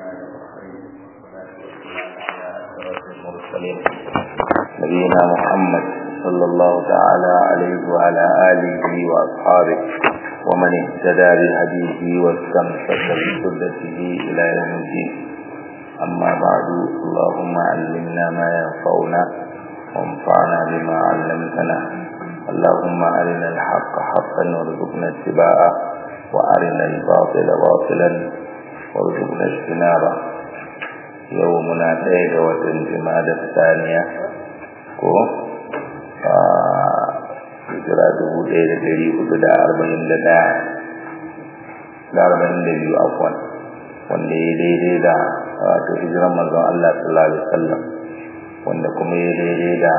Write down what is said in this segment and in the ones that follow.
المرسلين نبينا محمد صلى الله تعالى عليه وعلى آله وأصحابه ومن اهتدى بهديه واستمسك بسنته إلى يوم الدين أما بعد اللهم علمنا ما ينفعنا وانفعنا بما علمتنا اللهم أرنا الحق حقا وارزقنا اتباعه وأرنا الباطل باطلا وارزقنا اجتنابه يومنا ɗaya watan jima'a saniya ko a hijira dubu ɗaya da ɗari hudu da arba'in da ɗaya da arba'in da biyu afwan wanda ya daidai da wato hijiran manzon Allah sallallahu alaihi wasallam wanda kuma ya daidai da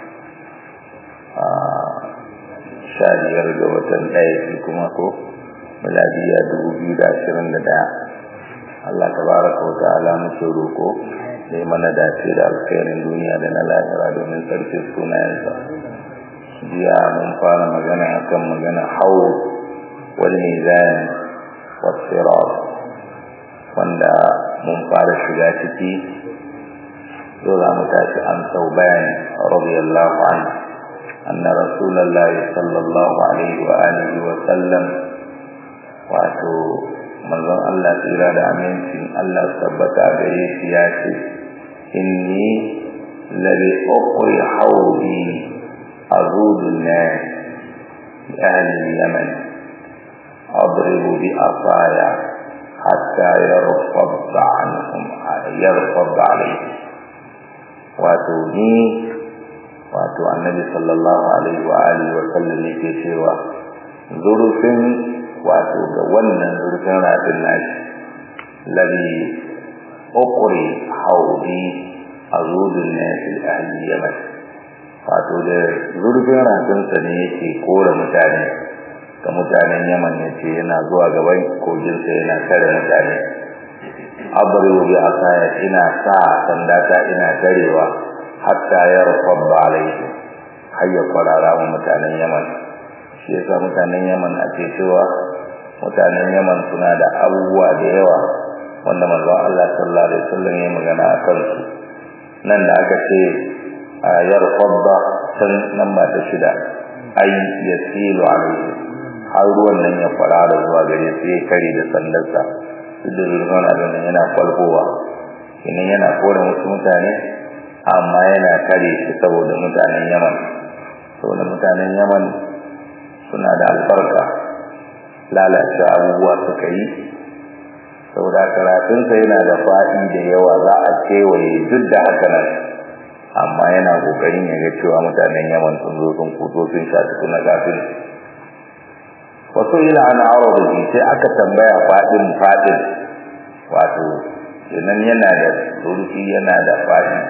sha biyar ga watan ɗaya shi kuma ko miladiya dubu biyu da ashirin da ɗaya Allah tabaraka wa ta'ala muke roko sai mana dace da alkhairin duniya da na lahira domin sarkin sunayensa jiya mun fara magana akan magana hawl wal mizan was sirat wanda mun fara shiga ciki to za mu tashi an sau bayani radiyallahu anhu anna rasulullahi sallallahu alaihi wa alihi wa sallam wato manzon Allah tsira da amincin Allah tabbata gare shi ya ce inni labi uqri hawdi azudu nas ahli yaman adribu bi afaya hatta yarfad anhum yarfad alayhi wato ni wato annabi sallallahu alaihi wa alihi wa sallam yake cewa zurfin wato ga wannan zurfin rafin nashi labi ukuri haudi a zudun nasi ahli yaman wato da zurfin rafinsa ne yake kora mutane ga mutanen yaman ya ce yana zuwa gaban koginsa yana tare mutane abribu bi asaya ina sa sandata ina tarewa hatta ya rufabba alaihi har ya kwarara wa mutanen yaman shi yasa mutanen yaman ake cewa mutanen yaman suna da abubuwa da yawa wanda manzo Allah sallallahu alaihi wasallam ya magana a kansu nan da aka ce a yarfadda san nan ba ta shida ai yasilu alaihi har ruwan nan ya fara da zuwa gare sai ya kare da sandarsa duk da ruwan abin nan yana kwalfowa idan yana kore wasu mutane amma yana kare shi saboda mutanen yaman saboda mutanen yaman suna da albarka lalace abubuwa suka yi saboda karatunsa yana da faɗi da yawa za a kewaye duk da haka nan amma yana kokarin ya ga cewa mutanen yaman sun zo sun kuto sun sha tukuna kafin wasu ila ana arabi sai aka tambaya faɗin faɗin wato kenan yana da zurfi yana da faɗi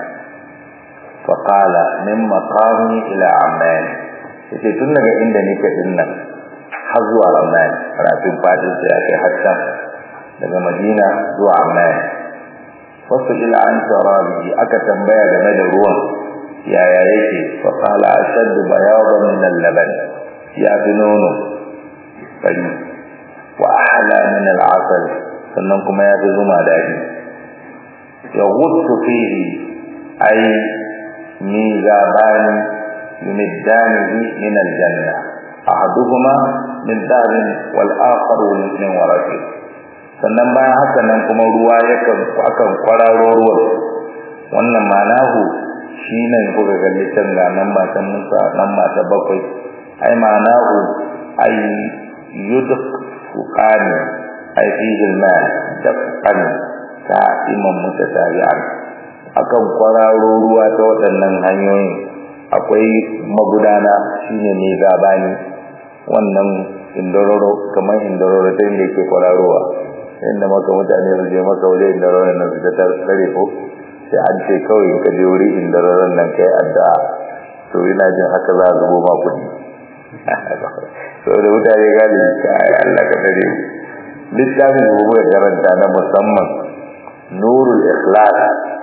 faƙala min maqami ila amman yace tun daga inda nake din nan har zuwa amman rafin fadin sai aka hatta daga madina zuwa amman wasu ila an tarabi aka tambaya game da ruwan yaya yake faƙala ashaddu bayadan min al-laban ya fi nono fari wa ahla min al-asal sannan kuma ya fi zuma daɗi ya gutsu fihi ai ميزابان يمدانه من الجنة أحدهما من ذهب والآخر من ورق sannan bayan haka nan kuma ruwa yakan akan kwararo ruwan wannan manahu shi ne kuka gani can ga nan ba ta musa nan ba ta bakwai ai manahu ai yuduk fukani ai fihi ma da fukani ta imam mutatabi'an akan kwararo ruwa ta waɗannan hanyoyin akwai magudana shine ne gabani wannan indororo kamar indororo ta inda yake kwararowa inda maka mutane su je maka wuri indororo nan su ta tsare ko sai an ce kawai ka je wuri indororon nan kai addu'a to ina jin haka za a zubo ma kuɗi saboda mutane gani kai Allah ka dare littafin da muka karanta na musamman nurul ikhlas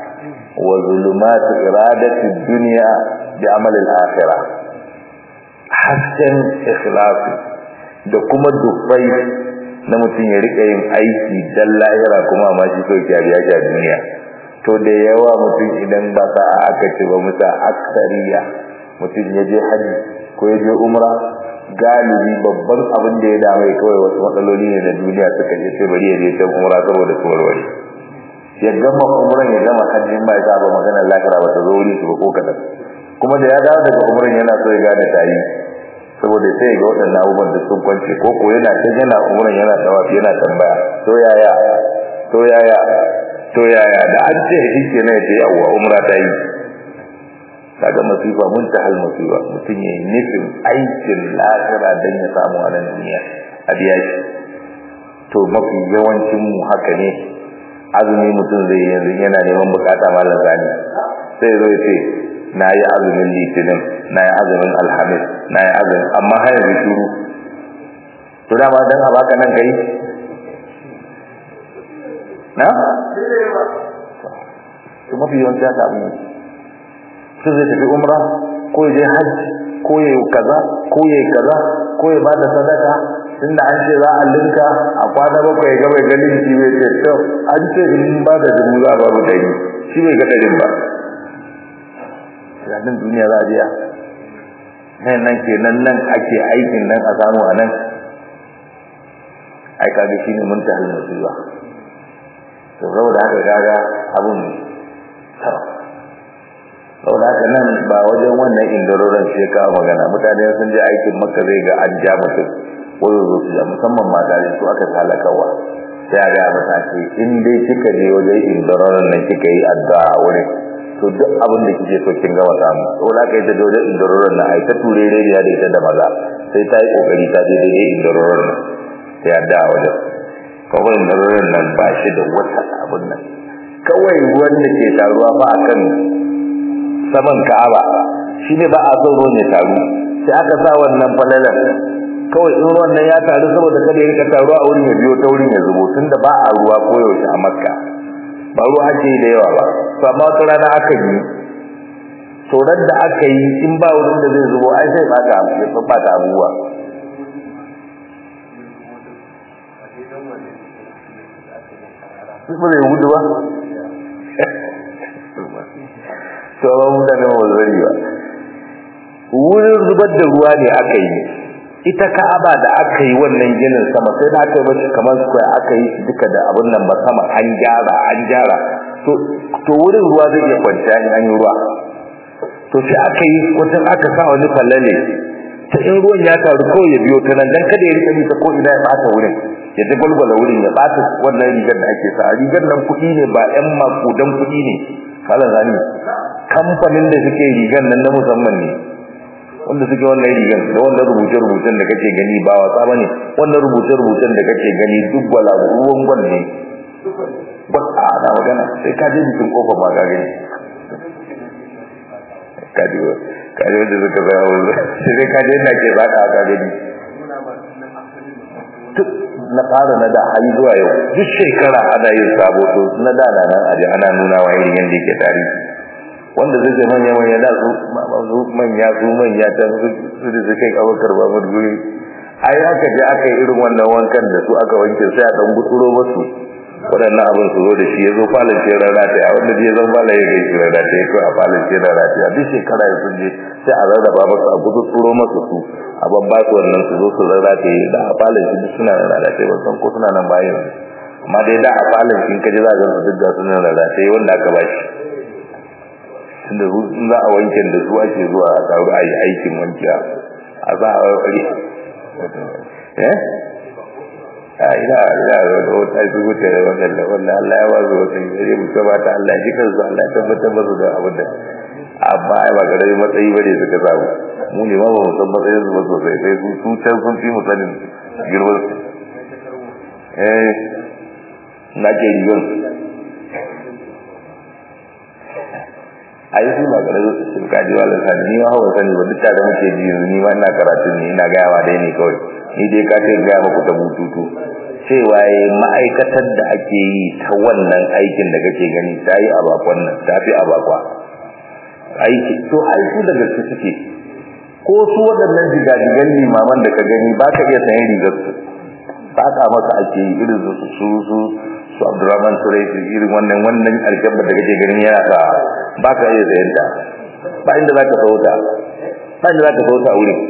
وظلمات إرادة الدنيا بعمل الآخرة hasken ikhlasi da kuma dubbai na mutum ya rika yin aiki dan lahira kuma ma shi kai ya biya a duniya to da yawa mutum idan ba sa aka ce ba musa aksariya mutum ya je haji ko ya je umra galibi babban abin da ya dame kawai wasu matsaloli ne na duniya suka je sai bari ya je can umra saboda su warware ya gama umran ya gama hajjin ba ya ba magana lahira ba ta zo wuri su ba ko kadan kuma da ya dawo daga umran yana so ya gane tayi saboda sai ga waɗannan abubuwan da sun kwance ko ko yana ta yana umran yana tawafi yana tambaya to yaya to yaya to yaya da an ce shi ke ne ce yawa umra ta yi kaga masifa mun ta hal masifa mutum ya yi nufin aikin lahira don ya samu a nan duniya a biya shi to mafi yawancin mu haka ne azumi mutum zai yi yanzu yana neman bukata malam zani sai zo ya ce na yi azumin litinin na yi azumin alhamis na yi azumin amma har yanzu shuru to dama dan a baka nan kai na to mafi yawanci haka abin yake su zai tafi umra ko ya je hajji ko ya yi kaza ko ya yi kaza ko ya bada sadaka tunda an ce za a linka a kwana bakwai ya gaba ganin shi bai ce to an ce in ba da dubu za a ba mu ɗari shi bai ga ɗarin ba nan duniya za a biya nan nan ke nan nan ake aikin nan a samu a nan ai kaga shine mun ta hal musiba to saboda haka kaga abun saboda haka nan ba wajen wannan indaroran sai ka magana mutane sun je aikin makka zai ga an ja mutum ko zo su musamman mata ne su aka talakawa sai a ga mata ce in dai kika je wajen indaroran nan kika yi addu'a a wurin to duk abin da kike so kin gama samu to da kai ta dole indaroran nan ai ta ture rediya da ita da maza sai ta yi kokari ta je daidai indaroran nan sai addu'a a wajen kawai indaroran nan ba shi da wata abin nan kawai ruwan da ke taruwa ba akan saman Ka'aba shine ba a so ruwan ya taru sai aka sa wannan falalan kawai in ruwan nan ya taru saboda kada ya rika taruwa a wurin ya biyo ta wurin ya zubo tunda ba a ruwa koyaushe a Makka ba ruwa ake da yawa ba to amma wata rana aka yi tsoron da aka yi in ba wurin da zai zubo ai sai baka ya bata abubuwa ba zai gudu ba to ba mu da nan wazari ba wurin zubar da ruwa ne aka yi ita ka'aba da aka yi wannan ginin sama sai da aka yi mashi kamar square aka yi duka da abun nan ba sama an gyara an gyara to to wurin ruwa zai iya kwanciya in an yi ruwa to sai aka yi wajen aka sa wani fallale ta in ruwan ya taru kawai ya biyo ta nan dan kada ya rika bi ta ko ina ya bata wurin ya ta gwalgwala wurin ya bata wannan rigar da ake sa rigar nan kuɗi ne ba ƴan makudan kuɗi ne kala zani kamfanin da suke rigar nan na musamman ne wanda suke wannan rigan da wannan rubuce-rubucen da kake gani ba wasa bane wannan rubuce-rubucen da kake gani duk wala ruwan gwal ne ba a na magana sai ka je bikin kofar ba ka gani kaji kaji wanda suka zai hau sai ka je na ke baka ka gani na fara na da har zuwa yau duk shekara ana yin sabo to na da na nan aje ana nuna wa irin yadda yake tarihi wanda zai zai manya manya da su su manya su manya ta su da suke abokar ba mu guri ai aka je aka yi irin wannan wankan da su aka wanke sai a dan gutsuro musu waɗannan abin su zo da shi ya zo falon ce rana ta ya wanda je zan fala ya kai shi rana ta ya kai a falon ce rana ta ya duk shekara ya sun je sai a rarraba masu a gutsuro masu su a babba su wannan su zo su rarra ta yi da a falon shi duk suna rana ta ya san ko suna nan bayan amma dai da a falon shi in ka ji za a ga su duk ga suna rana ta yi wanda aka ba shi tunda za a wankin da su ake zuwa a taru a yi aikin wankiya a za a wari eh a ina ina da wata su wuce da wannan da wannan Allah ya ba su wata yi mu ba ta Allah ji kansu Allah ya tabbatar musu da abin da amma ai ba gare matsayi bane suka samu mu ne ma ba mu san matsayin su ba sosai sai su su can sun fi mu sanin girman eh na ke rigon ai su ba gare su ka ji wala sani ni ma hawa sani ba duk da muke ji yanzu ni ma ina karatu ne ina ga yawa dai ne kawai ni dai ka ce ga muku ta bututu cewa ma'aikatar da ake yi ta wannan aikin da kake gani ta yi a bakon nan ta fi a bakwa aiki to ai su da gaske suke ko su waɗannan jigajigan limaman da ka gani ba ka iya sayan rigar su saka masa ake yi irin su su su su Abdurrahman Suraisi irin wannan wannan alkabba da kake ganin yana sa ba ka iya sayan ta ba inda za ka sauta ba inda za ka sauta a wurin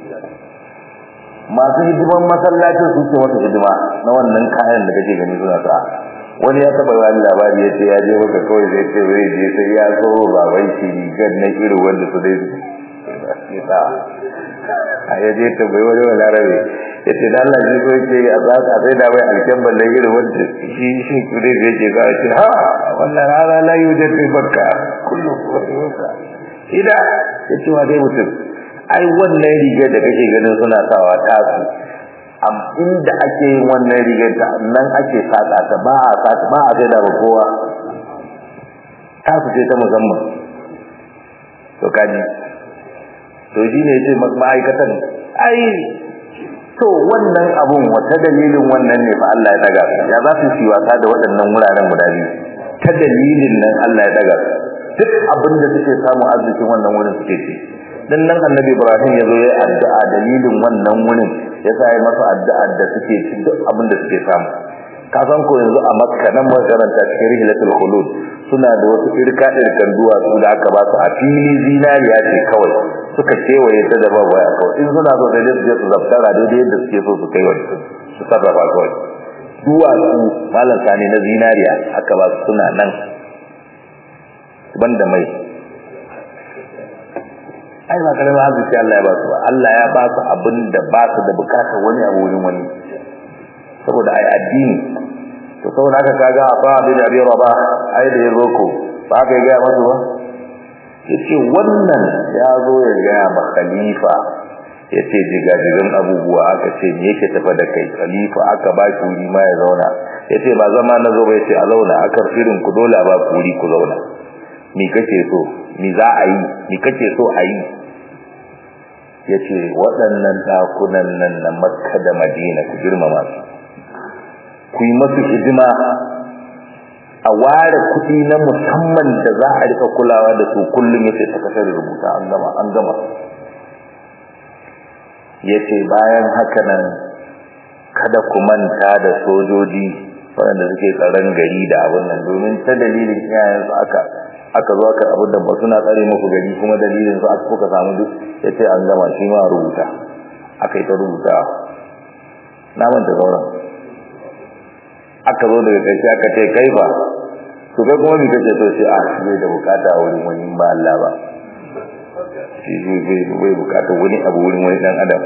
masu hidiman masallacin su ce masa hidima na wannan kayan da kake gani suna sa wani ya taba wani labari ya ce ya je maka kawai zai ce zai je sai ya so baban shi rigar na irin wanda su dai sa a ya je ta bai wani wani arabe ya ce da Allah shi so yake a tsaka sai da bai alken balle irin wanda shi shi kudai zai ce za a ce ha wannan rana la yi wajen kai bakka kullum ida ya ce wa dai mutum ai wannan rigar da kake ganin suna sawa tasu am inda ake yin wannan rigar ta nan ake saka ta ba a saka ba a sai da ba kowa tasu ce ta musamman to kaji to shi ne ce ma'aikatan ai to wannan abun wata dalilin wannan ne fa Allah ya daga su ya za su yi wasa da waɗannan wuraren guda biyu ta dalilin nan Allah ya daga su duk abin da suke samu arzikin wannan wurin suke ci dan nan annabi Ibrahim ya zo ya addu'a dalilin wannan wurin ya sa ya masa addu'a da suke ci duk abin da suke samu ka san ko yanzu a Makka nan mun karanta cikin rihlatul khulud suna da wasu irka irkan duwatsu da aka ba su a fili zinariya ce kawai suka kewaye ta da babu ya kawai in suna so sai dai su je su zaftara daidai yadda suke so su kai wani su sarrafa kawai duwatsu malam sani na zinariya aka ba su suna nan banda mai ai ba karamin arziki Allah ya ba su ba Allah ya ba su abin da ba su da bukatar wani abu wurin wani saboda ai addini to saboda haka kaga a ba da abi raba ai da yazo ko ba ka ga masu ba yace wannan ya zo ya ga ma khalifa yace jigajigan abubuwa aka ce me yake tafa da kai khalifa aka ba shi wuri ma ya zauna yace ba zama na zo ba yace a zauna aka firin ku dole ba ku wuri ku zauna me kake so me za a yi me kake so a yi yace waɗannan dakunan nan na Makka da Madina ku girmama su ku yi masu hidima a ware kuɗi na musamman da za a rika kulawa da su kullum yace sakatare rubuta an gama an gama yace bayan haka nan kada ku manta da sojoji waɗanda suke tsaron gari da abin nan domin ta dalilin iyayensu aka aka zo aka abin da ba suna tsare muku gari kuma dalilin su aka kuka samu duk yace an gama shi ma rubuta aka yi ta rubuta na manta sauran aka zo daga ƙarshe aka ce kai ba to kai kuma ni kace to sai a shi da bukata a wurin wani ba Allah ba shi zai bai bukata wani abu wurin wani dan adam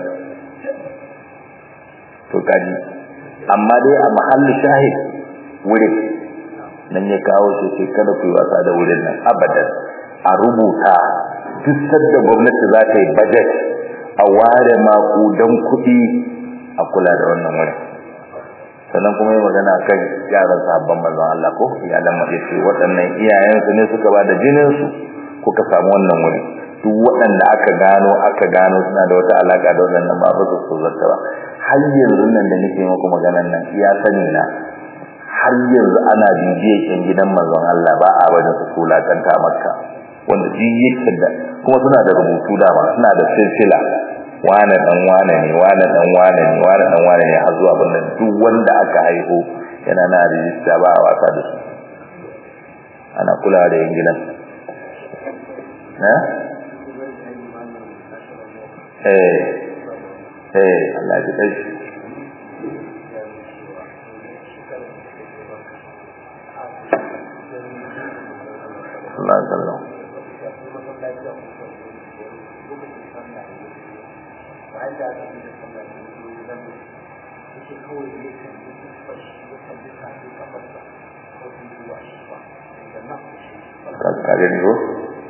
to kaji amma dai a mahallin shahid wurin nan ya kawo shi sai kada ku yi wasa da wurin nan abadan a rubuta duk sadda gwamnati za ta yi budget a ware makudan kuɗi a kula da wannan wurin sannan kuma yi magana kan yaran sahabban manzon Allah ko iyalan mu yace waɗannan iyayensu ne suka ba da jinin su kuka samu wannan wuri duk waɗanda aka gano aka gano suna da wata alaka da waɗannan ba ba su zarta ba har yanzu nan da nake muku maganan nan iya sani na har yanzu ana bibiyar kin gidan manzon Allah ba a bada su kula kanta makka wanda ji yake da kuma suna da rubutu da ma suna da silsila wane dan wane ne wane dan wane ne wane dan wane ne har zuwa bannan duk wanda aka haihu yana na rijista ba a wasa da su ana kula da yin gidan eh eh Allah ya kai Allah ya sallam kage ni ko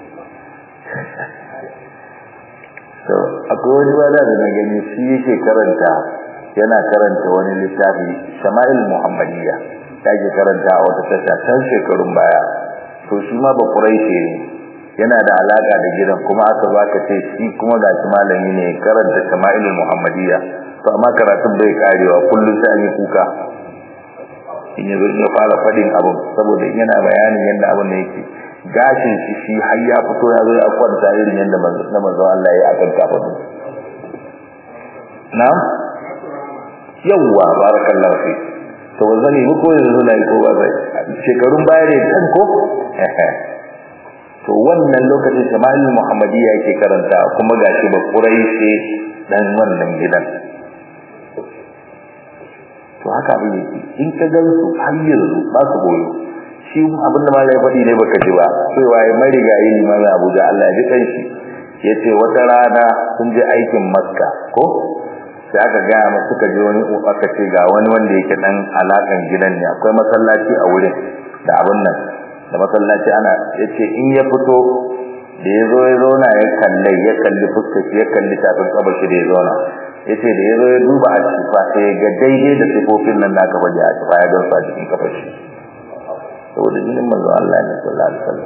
to akwai wani bala da na gani shi yake karanta yana karanta wani littafi Shama'il Muhammadiyya yake karanta a wata tasha tan shekarun baya to shi ma ba Quraishi ne yana da alaka da gidan kuma aka baka ce shi kuma ga shi malami ne karanta Shama'il Muhammadiyya to amma karatun bai karewa kullum sai an yi kuka in yazo ya fara fadin abun saboda yana bayanin yadda abun ne yake gashin shi shi har ya fito ya zo ya kwanta irin yadda manzo Allah ya akan kafa na'am yawwa barakallahu fi to ba zani ba ko yanzu na yi ko ba zai shekarun baya ne dan ko to wannan lokacin shama'il muhammadiyya yake karanta kuma gashi ba quraishi dan wannan gidan to haka abin yake in ka gan su har yanzu ba su goyo shi abinda ma ya faɗi ne baka ji ba sai waye marigayi limamin Abuja Allah ya ji kan shi yace wata rana sun je aikin Makka ko sai aka ga mu suka je wani aka ce ga wani wanda yake dan alakan gidan ne akwai masallaci a wurin da abin nan da masallaci ana yace in ya fito da yazo ya zauna ya kalle ya kalli fuskar ya kalli tafin kabar shi da ya zauna yace da yazo ya duba a cifa sai ga daidai da sifofin nan da aka baje a cifa ya gansu a cikin kafar shi saboda jinin manzo Allah ne sallallahu alaihi wasallam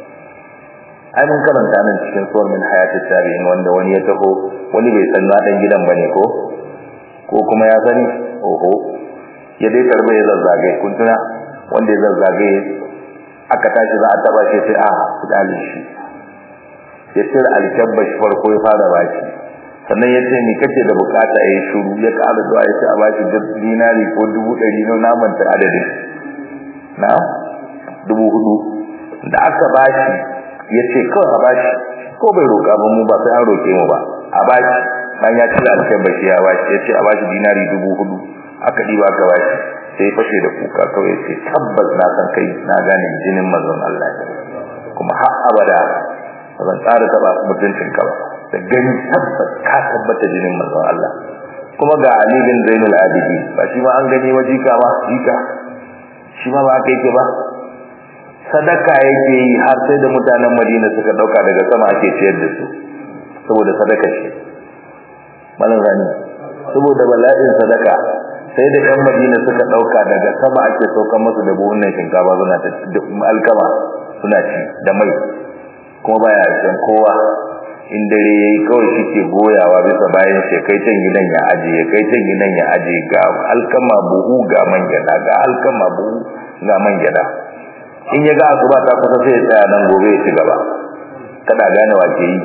ai mun karanta nan cikin suwar min hayatit tabi'in wanda wani ya taho wani bai san na dan gidan bane ko ko kuma ya sani oho ya dai karbe ya zazzage kun tuna wanda ya zazzage aka tashi za a taba shi sai a kudalin shi ya tsira alkabba shi farko ya fara baki sannan ya ce ni kake da bukata yayi shuru ya ƙara zuwa ya ce a bashi dinari ko dubu ɗari na naman ta adadin na dubu hudu da aka bashi ya ce kawai a bashi ko bai roƙa ba mu ba sai an roƙe mu ba a bashi dan ya cire alkabba shi ya bashi ya ce a bashi dinari dubu hudu aka ɗiba aka bashi sai fashe da kuka kawai ya ce tabbas na san kai na gane jinin mazan Allah kuma har abada ba zan tsara taɓa mutuncin ka ba da gani tabbas ka tabbata jinin manzon Allah kuma ga Ali bin Zainul Abidin ba shi ma an gani wa jika ma jika shi ma ba aka yake ba sadaka yake yi har sai da mutanen Madina suka dauka daga sama ake ciyar da su saboda sadaka shi malan rani saboda bala'in sadaka sai da ɗan Madina suka dauka daga sama ake saukan musu da buhunan shinkafa suna ta alkama suna ci da mai kuma baya san kowa in dare yayi kawai shike goyawa bisa bayan shi kai can gidan ya aje kai can gidan ya aje ga alkama buhu ga man gyada ga alkama buhu ga man gyada in ya ga asuba ta kusa sai ya tsaya nan gobe ya ci gaba kada gane wace yi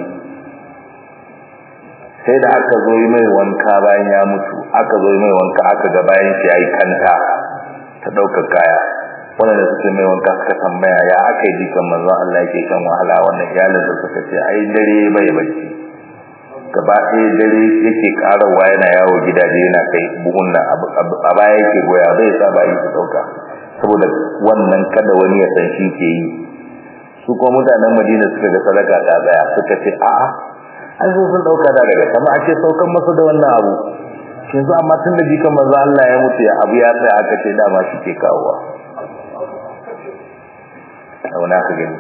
sai da aka zo yi mai wanka bayan ya mutu aka zo yi mai wanka aka ga bayan shi yayi kanta ta daukar kaya wannan da suke mai wanka suka tambaya ya aka yi jikan manzon Allah yake kan wahala wannan iyalin da suka ce ai dare bai bacci gaba ɗaya dare yake karawa yana yawo gidaje yana kai buhun nan a baya yake goya bai sa ba yi su ɗauka saboda wannan kada wani ya san shi ke yi su kuma mutanen Madina suka ga sadaka ta tsaya suka ce a'a an zo sun ɗauka da daga sama ake saukan masa da wannan abu yanzu amma tun da jikan manzo Allah ya mutu ya abu ya tsaya aka ce dama shi ke kawowa auna ka gani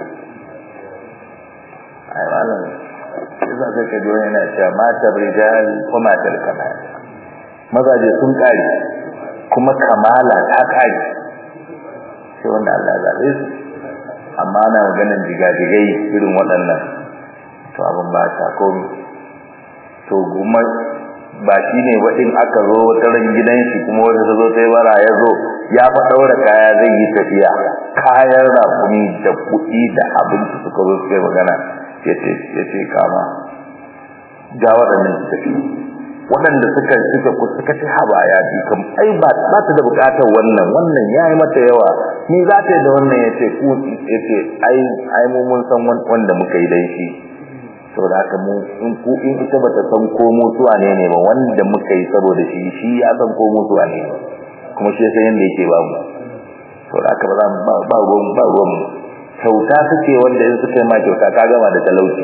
ai malam sai za ka kaji wani yana cewa matar rijal ko matar kamala mazaje sun kare kuma kamala ta kare sai wanda Allah ya zabe su amma ana maganin jigajigai irin waɗannan to abin ba ta komi to kuma ba shi ne waɗin aka zo wata ran gidan shi kuma wata ta zo ta yi bara ya zo ya fa ɗaura kaya zai yi tafiya kayan rakumi da kuɗi da abinci suka zo suka yi magana ya ce kama ga waɗannan su tafi waɗanda suka suka suka ce haba ya bi kam ai ba ba ta da buƙatar wannan wannan ya yi mata yawa ni za ta yi da wannan ya ce ku ya ce ai ai mu mun san wanda muka yi dan shi saboda haka mu in ku in ita bata san ko mutuwa ne ne ba wanda muka yi saboda shi shi ya san ko mutuwa ne kuma shi sai yanda yake ba mu saboda haka ba za mu ba ba ruwan ba ruwan kyauta suke wanda in suka yi ma kyauta ka gama da talauci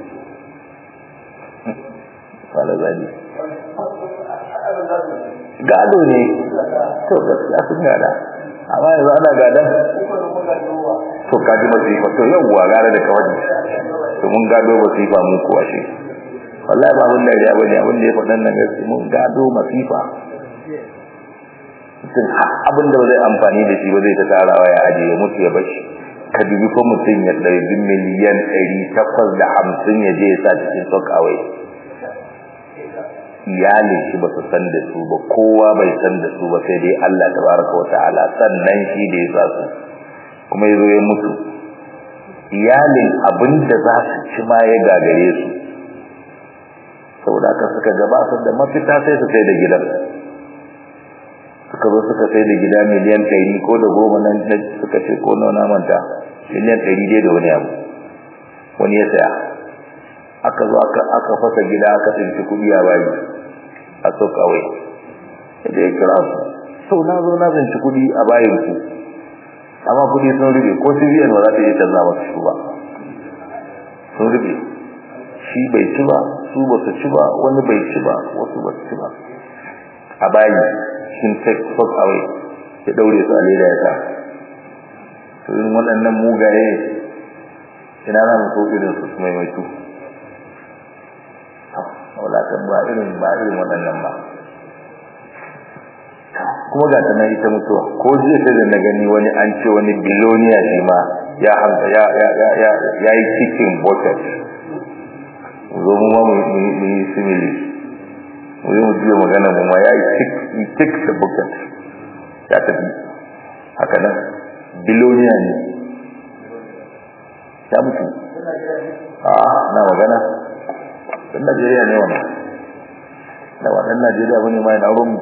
wala zali gado ne to gaskiya sun gada amma yanzu ana gadan to kaji masifa to yawwa gara da kawai to mun gado masifa mun kuwa shi wallahi ba abin da ya bane abin da ya faɗan nan gaskiya mun gado masifa mutum abin da zai amfani da shi ba zai ta tarawa ya ajiye mutu ya bashi ka dubi ko mutum ya ɗari miliyan ɗari takwas da hamsin ya je ya sa cikin sokawai iyalin shi ba su san da su ba kowa bai san da su ba sai dai Allah tabaraka wa ta'ala sannan shi da ya sa su kuma ya zo ya mutu iyalin abin da za su ci ma ya gagare su saboda haka suka gaba su da mafita sai su sai da gidan suka zo suka sai da gida miliyan ɗari ko da goma nan suka ce ko nawa manta miliyan ɗari dai da wani abu wani ya saya aka zo aka fasa gida aka tsinci kuɗi a bayi a so kawai da ya kira su sau na zo na tsinci kuɗi a bayin ku amma kuɗi sun rube ko cbn ba za ta iya canza masu su ba sun rube shi bai ci ba su ba su ci ba wani bai ci ba wasu ba su ci ba a bayi shin take fuck away ya daure su a leda ya sa to irin waɗannan mugaye ina za mu so irin su su maimaitu wadatan ba irin ba irin waɗannan ba kuma ga ta ita mutuwa ko jiya sai da na gani wani an ce wani biloniya shi ma ya hanta ya ya ya ya yi cikin bucket zo mu ma mu yi simili mu yi mu jiya magana mu ma ya yi tik da bucket ya tafi haka nan biloniya ne ya mutu a na magana dan Najeriya ne wannan da wannan Najeriya bane mai na rumu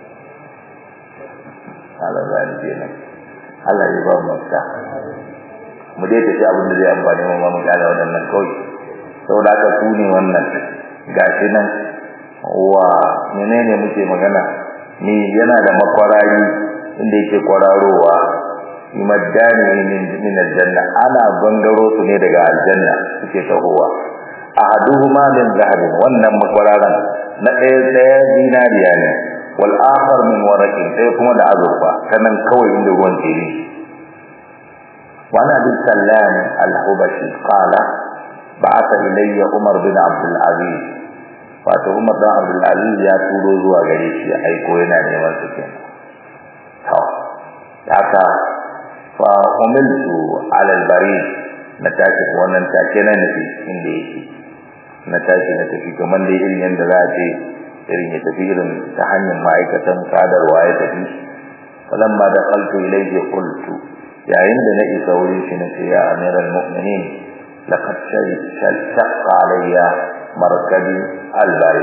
Allah zai kenan Allah ya ba mu ta mu dai tafi abin da zai amfane mu mu gane wannan kawai saboda haka ku ne wannan gashi nan wa menene muke magana ni yana da makwarari inda yake kwararowa imaddani min min aljanna ana gangaro su ne daga aljanna suke tahowa ahaduhuma min zahabin wannan makwararan na ɗaya ɗaya dinariya ne wal akhar min waraqin ɗaya kuma da azurfa kanan kawai inda ruwan tsiri وعن ابي سلام الحبشي قال بعث الي عمر بن عبد العزيز wato Umar dan Abdul Aziz ya turo zuwa gare shi ya aiko yana neman su kenan to haka fa umiltu ala al-barid na tashi wannan take na nufi inda yake na tashi na tafi kamar da irin yanda za a ce irin ya tafi irin ta hanyar ma'aikatan sadarwa ya tafi falamma da qaltu ilayhi qultu yayin da na isa wurin shi na ce ya amiral mu'minin laqad shaqqa alayya markabi albari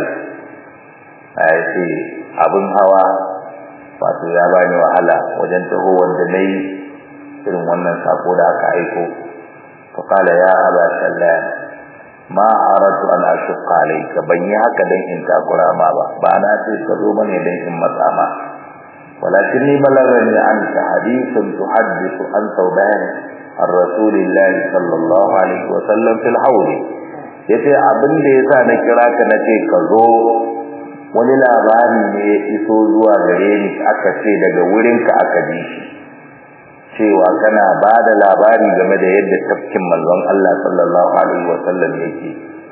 ai ce abun hawa wato ya bani wahala wajen taho wanda nayi irin wannan sako da aka aiko fa qala ya aba sallam ma aratu an ashqa alayka ban yi haka dan in takura ma ba ba na ce ka zo bane dan in matsa ma ولكني بلغني عنك حديث تحدث عن ثوبان عن رسول الله صلى الله عليه وسلم في الحوض yace abin da yasa na kira ka nace ka zo wani labari ne ya iso zuwa gare ni aka ce daga wurin ka aka ji shi cewa kana ba da labari game da yadda tafkin manzon Allah sallallahu alaihi wasallam yake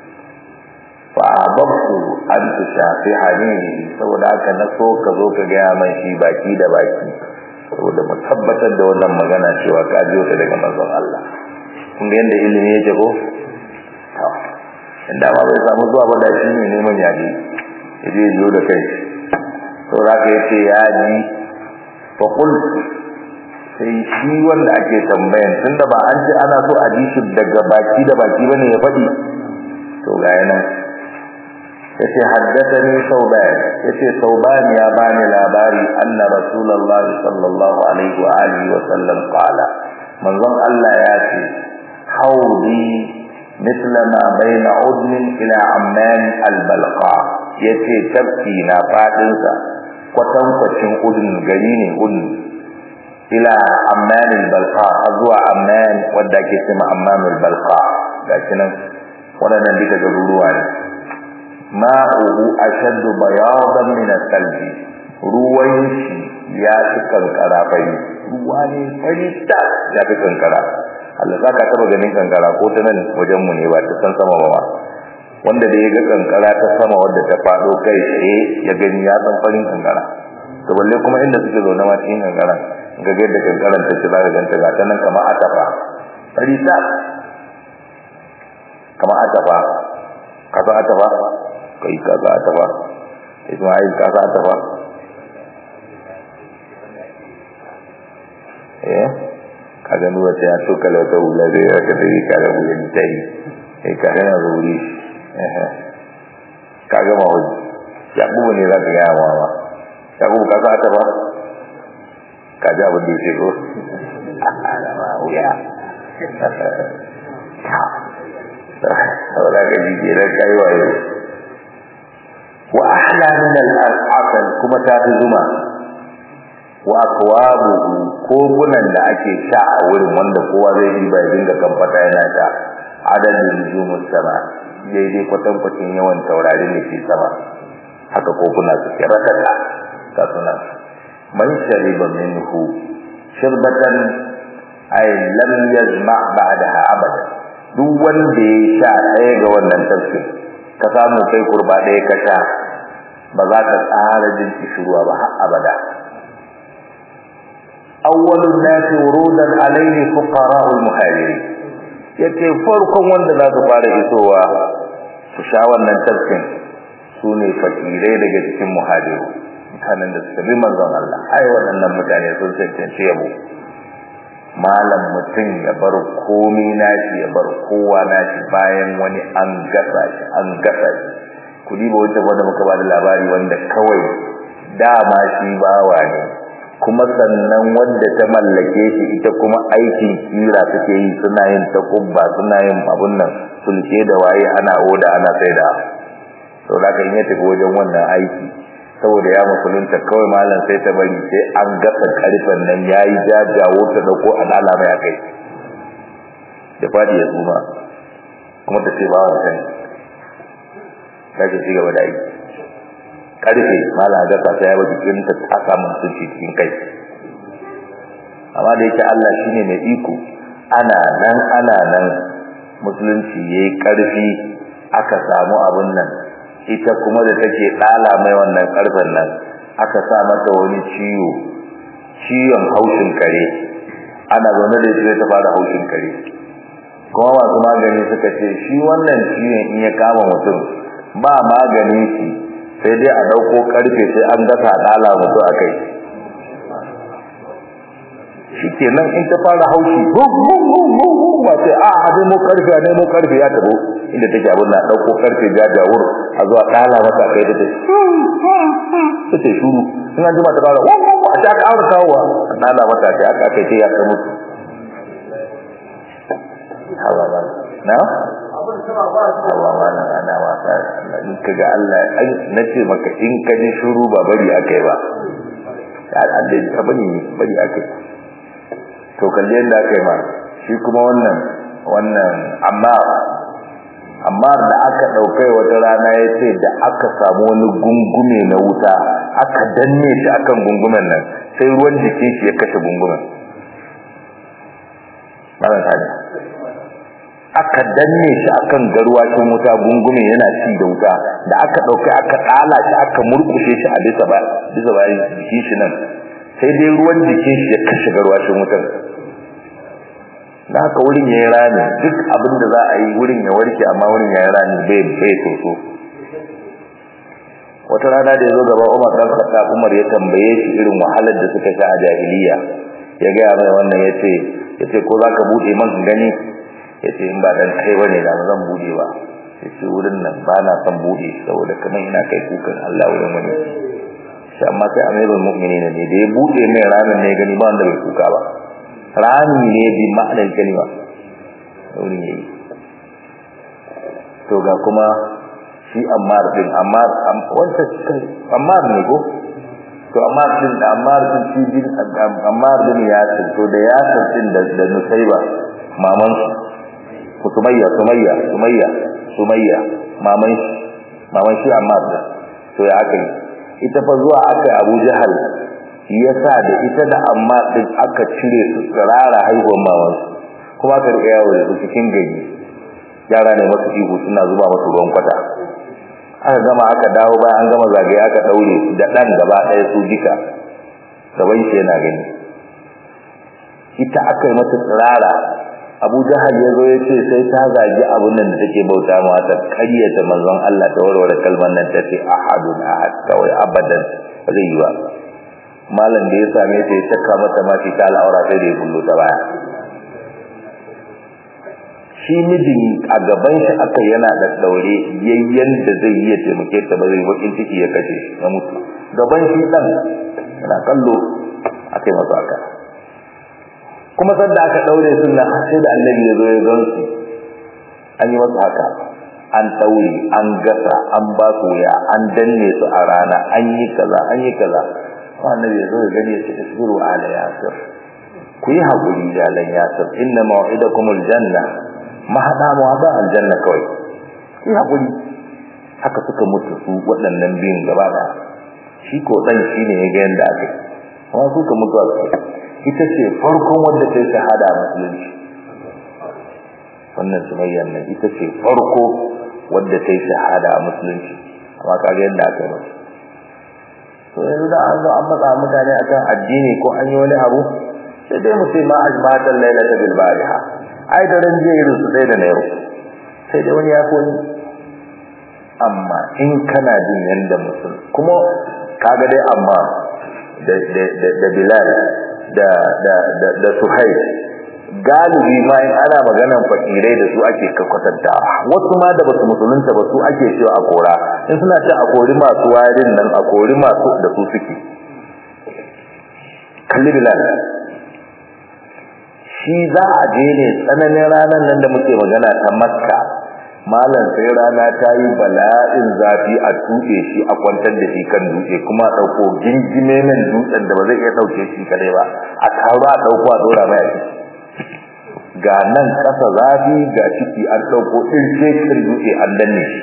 fa ababtu an tushafihani saboda haka na so ka zo ka ga mai shi baki da baki saboda mu tabbatar da wannan magana cewa ka jiyo ta daga manzon Allah kun ga yanda ilimi yake ko to inda ba bai samu zuwa ba da shi ne neman yaji yaje jiyo da kai saboda haka yace ya ji fa qultu sai shi wanda ake tambayan tunda ba an ce ana so a ji shi daga baki da baki bane ya faɗi to ga yana yace haddathani sauban yace sauban ya bani labari anna rasulullahi sallallahu alaihi wa alihi wa sallam qala manzon Allah ya ce haudi mithla ma baina udn ila amman albalqa yace tafki na fadin sa kwatan kwacin udn gari ne udn ila amman albalqa zuwa amman wanda ke cewa amman albalqa gashi nan wadannan duka garuruwa ne ma'uhu ashaddu bayadan min al-qalb ruwan shi ya fi kankara fari ruwa ne fari ta ya fi kankara Allah zaka taba ganin kankara ko ta nan wajen mu ne ba ta san sama ba wanda da ya ga kankara ta sama wadda ta fado kai tsaye ya gani ya san farin kankara to balle kuma inda suke zaune ma cikin kankara ga ga yadda kankaran ta ci zaka ganta ga ta nan kamar atafa fari ta kamar atafa kaza atafa kai kaza ta ba Ismail kaza ta ba eh kaga nuwa ta to kala ta wula da ya ka dai kaga mu yin tai eh kaga na wuri eh kaga ma wuri ya bu ne za ka ga ma ba ya bu kaza ta ba ka ji abin da yake ko ma wuya saboda ka ji ke nan kai wayo wa ahla min al-asal kuma ta fi zuma wa akwabu kogunan da ake sha a wurin wanda kowa zai yi bai dinga kamfata yana sha adadin nujumus sama daidai kwatankwacin yawan taurarin da ke sama haka koguna suke ratata ga sunan man shariba minhu shirbatan ay lam yazma ba'daha abada duk wanda ya sha ɗaya ga wannan tafsir ka samu kai kurba ɗaya ka sha ba za ka tsara jin kishirwa ba har abada awwalun nasi wurudan alayhi fuqara'ul muhajirin yace farkon wanda za su fara isowa su sha wannan tafkin su ne fakirai daga cikin muhajiru mutanen da suka bi manzon Allah ai waɗannan mutane sun cancanci yabo malam mutum ya bar komi nashi ya bar kowa nashi bayan wani an gasa shi an gasa shi ku diba wata wanda muka ba da labari wanda kawai dama shi bawa ne kuma sannan wanda ta mallake shi ita kuma aikin kira take yi suna yin takubba suna yin abun nan sulke da waye ana oda ana saida to da kan yi tafi wajen wannan aiki saboda ya musulunta kawai malam sai ta bari sai an gasa karfen nan yayi jajawo ta dauko alala mai akai da fadi ya tsuma kuma ta ce ba wa kai kaje ci gaba da aiki karfe malam gasa ta yawa jikin ta ta samu sunci cikin kai amma da yake Allah shine mai iko ana nan ana nan musulunci yayi karfi aka samu abun nan ita kuma da take dala mai wannan karfen nan aka sa mata wani ciwo ciwon haushin kare ana zaune da shi ta fara haushin kare kuma masu magani suka ce shi wannan ciwon in ya kama mutum ba magani shi sai dai a dauko karfe sai an gasa dala mutu a kai shi kenan in ta fara haushi ba sai a a mu karfe a nemo karfe ya tabo inda take abin na dauko karfe jajawur a zuwa dala mata kai da ta ta ce shuru in an jima ta fara a ta ƙara kawowa a dala mata kai aka kai sai ya ta mutu hawa ba na hawa ba na ana wasa in ka ga Allah na ce maka in ka ji shuru ba bari akai ba Allah ya bari bari akai to kalle yadda aka yi ma shi kuma wannan wannan amma amma da aka ɗaukai wata rana ya ce da aka samu wani gungume na wuta aka danne shi akan gungumen nan sai ruwan jikin shi ya kashe gungumen malam tani aka danne shi akan garwashin wuta gungume yana ci da wuta da aka ɗaukai aka ɗala shi aka murkushe shi a bisa ba bisa ba jikin shi nan sai dai ruwan jikin shi ya kashe garwashin wutar da haka wurin ya yi rami duk abin da za a yi wurin ya warke amma wurin ya yi rami bai bai soso wata rana da ya zo gaba umar ɗan kasa umar ya tambaye shi irin wahalar da suka sha a jahiliya ya gaya mai wannan ya ce ya ce ko za ka buɗe man gani ya ce in ba dan kai ba ne da zan buɗe ba ya ce wurin nan ba na son buɗe saboda kamar ina kai kukan allah wurin wani shi amma sai amirul mu'minin ne da ya buɗe mai ramin ne gani ba wanda bai kuka ba rami ne bi ma'anar kalima wurin yayi to ga kuma shi ammar din ammar wanda ammar ne ko to ammar din da ammar din shi din ammar din ya ce to da ya din da da nusaiba maman ku sumayya sumayya sumayya sumayya maman maman shi ammar din to ya aka yi ita fa zuwa aka Abu Jahal yasa da ita da amma din aka cire su tsirara haihuwar maman kuma aka rika yawo da su cikin gari yara ne masu ihu suna zuba masu ruwan kwata aka gama aka dawo bayan an gama zagaye aka daure da dan gaba ɗaya su duka gaban shi yana gani ita aka yi mata tsirara Abu Jahal ya zo ya ce sai ta zagi abun nan da take bauta ma ta karyata manzon Allah ta warware kalmar nan ta ce ahadun ahad kawai abadan ba zai yi ba malam da ya same ta ya saka mata mafi ta al'aura sai da ya bullo ta baya shi mijin a gaban shi aka yana da daure yayyen da zai yi ya taimake ta ba zai bakin ciki ya kashe ya mutu gaban shi dan yana kallo aka ake masu haka kuma sanda aka daure sunna sai da annabi ya zo ya gansu an yi masu haka an daure an gasa an ba su ya an danne su a rana an yi kaza an yi kaza annabi ya zo ya gani ya ce isbiru ala yasir ku yi haƙuri jalan yasir inna maw'idakumul janna mahada mu hada aljanna kawai ku yi haƙuri haka suka mutu su waɗannan biyun gaba da shi ko dan shine ya ga yanda aka amma suka mutu a ita ce farkon wanda ta yi shahada a musulunci wannan sumayyan nan ita ce farko wadda ta yi shahada a musulunci amma kaga yadda aka yi musu to yanzu da an zo an matsa mutane akan addini ko an yi wani abu sai dai mu ce ma ajmatan lailata bil bariha ai da ran jiya irin su sai da na yau sai dai wani ya fi wani amma in kana jin yanda musul kuma kaga dai amma da da da Bilal da da da da Suhaib galibi ma in ana maganan fakirai da su ake kakwatanta wasu ma da basu musulunta ba su ake cewa a kora in suna ce a kori masu warin nan a kori masu da su suke kalli Bilal shi za a je ne tsananin ranar nan da muke magana ta Makka malam sai rana ta yi bala'in zafi a tuɗe shi a kwantar da shi kan dutse kuma a ɗauko gingime min dutsen da ba zai iya ɗauke shi kadai ba a taro a ɗauko a ɗora mai a ciki ga nan ƙasa zafi ga ciki an ɗauko ɗirke kan dutse an danne shi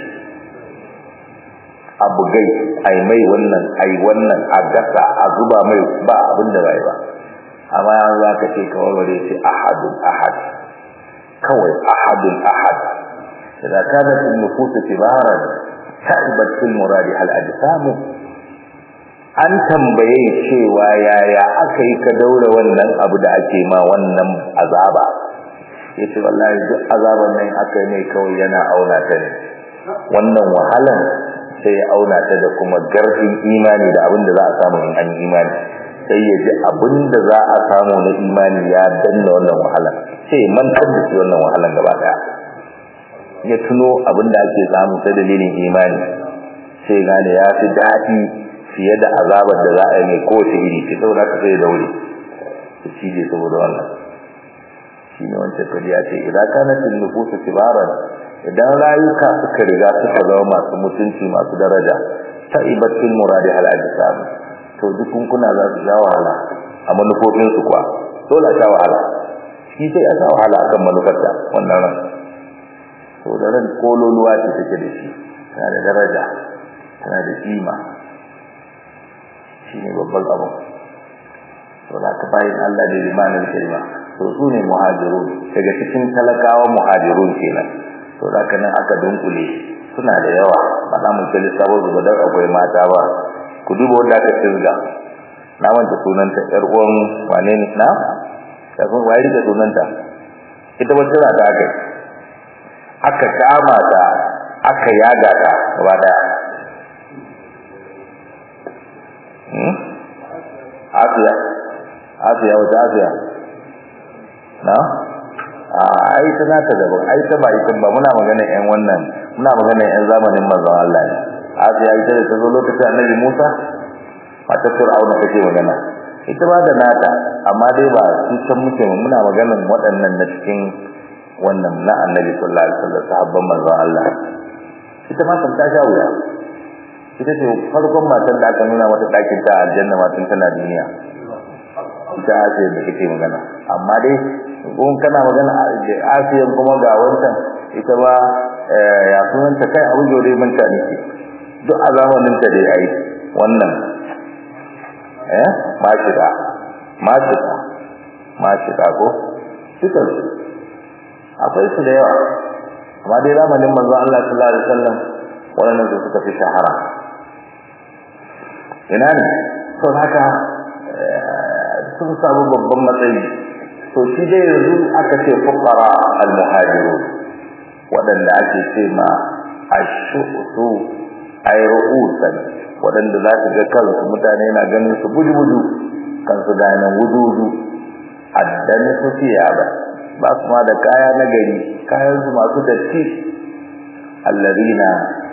a bugai ai mai wannan ai wannan a gasa a zuba mai ba abin da bai ba amma yanzu za ka ce kawai bare ce ahadun ahad kawai ahadun ahad إذا كانت النفوس كبارا تعبت في المراد هل أجسام an tambaye cewa yaya aka yi ka daura wannan abu da ake ma wannan azaba ya ce wallahi duk azaban nan aka yi mai kawai yana auna ta ne wannan wahalan sai ya auna ta da kuma garfin imani da abin da za a samu in an imani sai ya ji abin da za a samu na imani ya danna wannan wahalan sai mantar da shi wannan wahalan gaba daya ya tuno abin da ake samu ta dalilin imani sai gane ya fi daɗi fiye da azabar da za a yi mai kowace iri ce saboda ka sai daure su cije saboda wannan shi ne wancan kadi ya ce idan kana cin nufusu kibaran idan rayuka suka riga suka zama masu mutunci masu daraja ta ibatin muradi hal ajsam to dukunkuna za su sha wahala a manufofinsu kuwa dole a sha wahala shi sai a sha wahala akan manufarta wannan ran to da ran kololuwa ce take da shi tana da daraja tana da kima shine babban abu to da ka bayin Allah da limanin kalma to su ne muhajirun daga cikin talakawa muhajirun kenan to da kana aka dunkule suna da yawa ba za mu kalli sabo zuba dan akwai mata ba ku duba wanda aka tsirga na wanda sunanta yar uwan wane ne na ya kun wai da sunanta ita wacce za ta aka aka kama ta aka yaga ta gaba daya hmm Asiya Asiya wata Asiya na a ai ta nata daban ai ta ba ita ba muna magana ƴan wannan muna magana ƴan zamanin manzon Allah ne Asiya ita da ta zo lokacin Annabi Musa mata Fir'auna take magana ita ba da nata amma dai ba su san muke muna maganan waɗannan na cikin wannan na Annabi sallallahu alaihi wasallam sahabban manzon Allah ita ma ta sha wuya ita ce farkon matan da aka nuna mata ɗakin ta aljanna ma tun tana duniya ita Asiya da kake magana amma dai kun kana magana Asiya kuma ga wancan ita ba ya sunan ta kai abu jore manta ne duk a zamanin ta dai ai wannan eh mashida mashida mashida ko dukan su akwai su da yawa amma dai zamanin manzon Allah sallallahu alaihi wasallam wannan su suka fi shahara ina ne to haka sun samu babban matsayi to shi dai yanzu aka ce fuqara al-muhajirun wadanda ake ce ma ashu'tu ay ru'usan wadanda za su ga kansu mutane na ganin su buju-buju kansu ga nan wujudu addan su ba ba su ma da kaya na gari kayan su masu datti alladina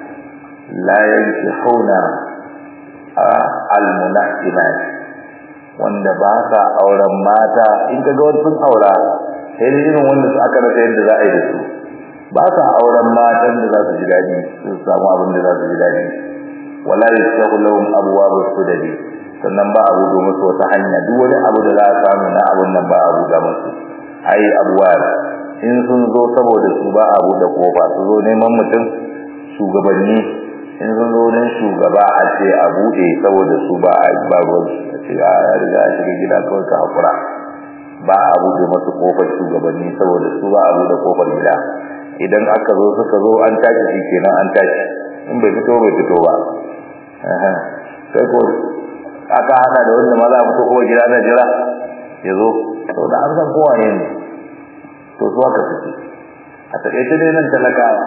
la yankihuna al-munahimat wanda ba sa auren mata in kaga wani sun aura sai dai irin wanda aka rasa yadda za a yi da su ba sa auren matan da za su ji daɗi su samu abin da za su ji daɗi wala yastahu lahum abwabus sudadi sannan ba abu da musu wata hanya duk wani abu da za a samu na abun nan ba abu da musu ai abuwar in sun zo saboda su ba abu da kofa su zo neman mutum shugabanni in sun zo don shugaba a ce a buɗe saboda su ba a ba ruwan a ce a riga a shiga gida kawai ka hakura ba a buɗe masu kofar shugabanni saboda su ba a buɗe kofar gida idan aka zo suka zo an tashi shi kenan an tashi in bai fito bai fito ba sai ko aka hada da wanda ma za a fito kofar gida na jira ya zo to da an san kowa ne to su aka fice a taƙaice dai nan talakawa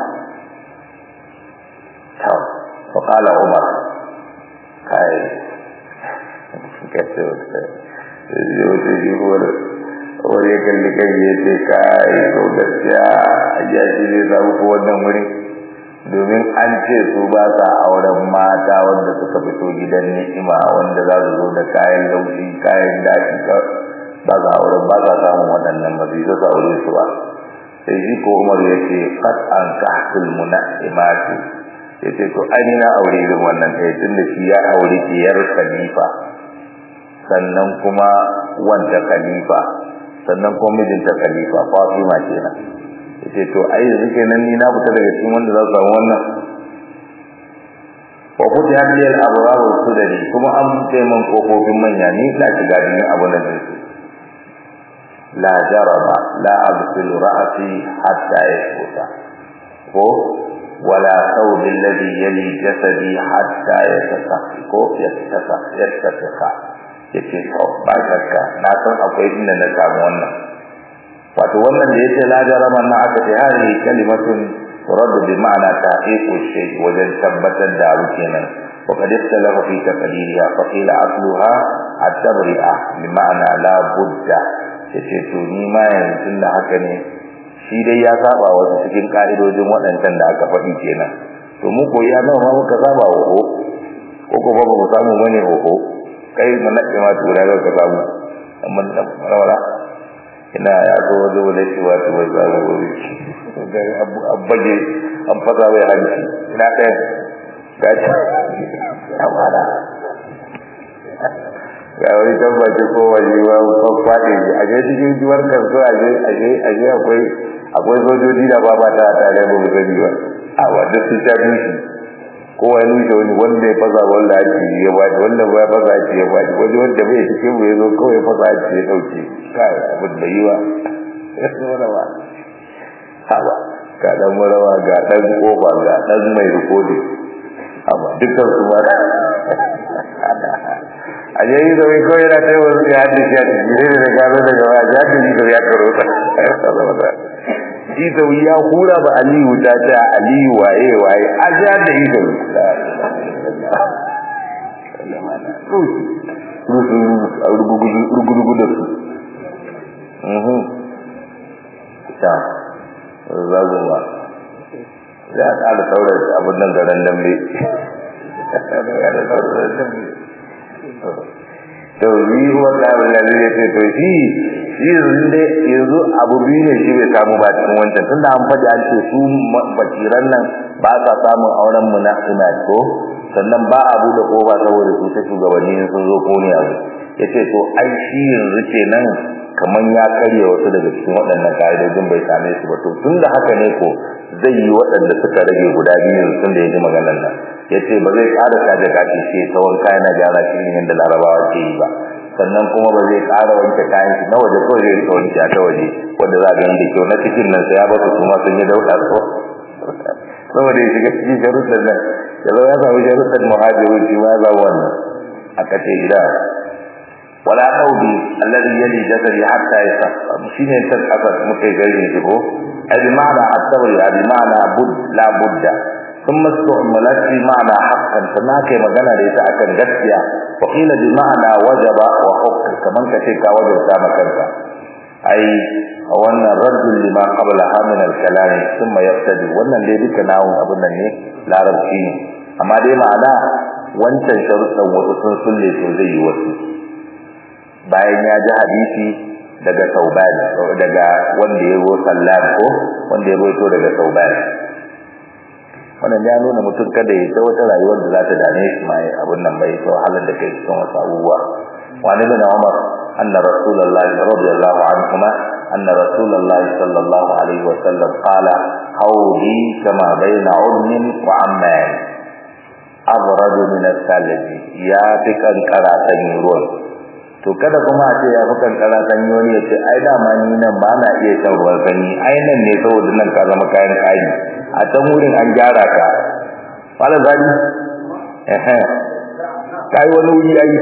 to fa qala umar kai kace wata yau sai yi wani wani ya kalli kai ya ce kai to gaskiya ya shi zai samu ko wannan wuri domin an ce su ba sa auren mata wanda suka fito gidan ni'ima wanda za su zo da kayan laushi kayan daɗi ba za auren ba za samun waɗannan ba zai zasa aure su ba sai shi ko umar ya ce fat an kahtul muna'imati ya ce to ani na aure irin wannan ɗaya tun da shi ya aure diyar khalifa sannan kuma wanda khalifa sannan kuma mijinta khalifa fatima kenan ya ce to ai yanzu kenan ni na fita daga cikin wanda za su samu wannan wa kuti hadiyar abubuwa su da ni kuma an buɗe man kofofin manya ni na shiga cikin abu nan da su لا جرم لا أغسل رأسي حتى يثبت هو ولا ثوب الذي يلي جسدي حتى يتسخ يتسخ يتسخ yace to ba shakka na san akwai inda na samu wannan wato wannan da yace la jarama na aka ce hali kalimatun turad bi ma'ana taqiqu shay wajen tabbatar da abu kenan wa qad istalafa fi taqdiriha fa qila asluha at-tabri'a bi ma'ana la budda yace to ni ma yanzu da haka ne shi dai ya saba wasu cikin ka'idojin waɗancan da aka faɗi kenan to mu ko ya nawa ma muka saba wa ho ko ko ba mu samu bane ho kai mun nake ma tura ga ka samu amma da rawara ina ya zo waje wale shi wato wai za mu gobe ga abu abbaje an fasa bai hanci ina ɗaya gaci amana ga wani tabbaci ko waje wa ko fadi a je cikin juwar kansu a je a je a je akwai akwai sojoji da ba ba ta tare ba mu gani ba a wanda su ta dushi ko wani da wani wanda ya fasa wanda ake ya ba wanda ba ya fasa ake ya ba wani wanda bai cikin mu ya zo kawai fasa ake ya dauke kai abin da yiwa rawa haba ga dan murawa ga dan kofa ga dan mai rikodi amma dukkan su ma a je yi zaune kawai yana ta yi wasu ya haɗe shi a cikin ne da gano da gaba ya haɗe shi da ya karo ta shi zaune ya hura ba aliyu ta ce aliyu waye waye a ji haɗe yi zaune rugurugu da su ta zagun ba za a ƙara saurar abin nan garan dambe to yi wata abin da zai ce to shi shi yanzu dai yanzu abu biyu ne shi bai samu ba cikin wancan tunda an faɗi an ce su bakiran nan ba sa samun auren mu na ina ko sannan ba a buɗe ƙofa saboda su ta shugabanni sun zo ko ne abu ya ce to ai shi yanzu ce nan kamar ya karya wasu daga cikin waɗannan ka'idojin bai same su ba to tun da haka ne ko zai yi waɗanda suka rage guda biyu yanzu tun da ya ji maganar nan ya ce ba zai ƙara kaje kashi ce tsawon kayan na gyara shi ne yadda larabawa ke yi ba sannan kuma ba zai ƙara wanke kayan shi na waje kawai zai rika wanke ta waje wanda za a gani da kyau na cikin nan sai ya basu su ma sun yi dauɗa ko saboda ya shiga cikin sharuɗan nan ya zo ya samu sharuɗan muhajiru shi ma ya zama wannan aka ce gida wala qawli alladhi yali jasadi hatta yasaf shine ta kasar muke gaire shi ko ai bi ma'ana at-tawri bi ma'ana bud la budda thumma istu'malat bi ma'ana haqqan sana kai magana da ita akan gaskiya wa qila bi ma'ana wajaba wa hukm kaman kace ka wajabta makanka ai wannan raddul lima qablaha min al-kalam thumma yaqtadi wannan dai duka nawun abun nan ne larabci ne amma dai ma'ana wancan sharuɗan wasu sun sulle to zai yi wasu bayan ya ji hadisi daga Sauban daga wanda ya go sallan ko wanda ya roito daga Sauban wannan ya nuna mutum kada ya ta wata rayuwar da za ta dame shi mai abun nan bai to halin da kai cikin wasu abubuwa wani bin Umar anna Rasulullah radiyallahu anhuma anna Rasulullah sallallahu alaihi wa sallam qala hawli kama baina udnin wa amman abradu min al-thalj ya fi kankara sanyi ruwan to kada kuma a ce ya fi kankara sanyi wani ya ce ai dama ni nan ba na iya shan ruwan sanyi ai nan ne saboda nan ka zama kayan kari a can wurin an gyara ka wala zali ehe kai wani wuri yayi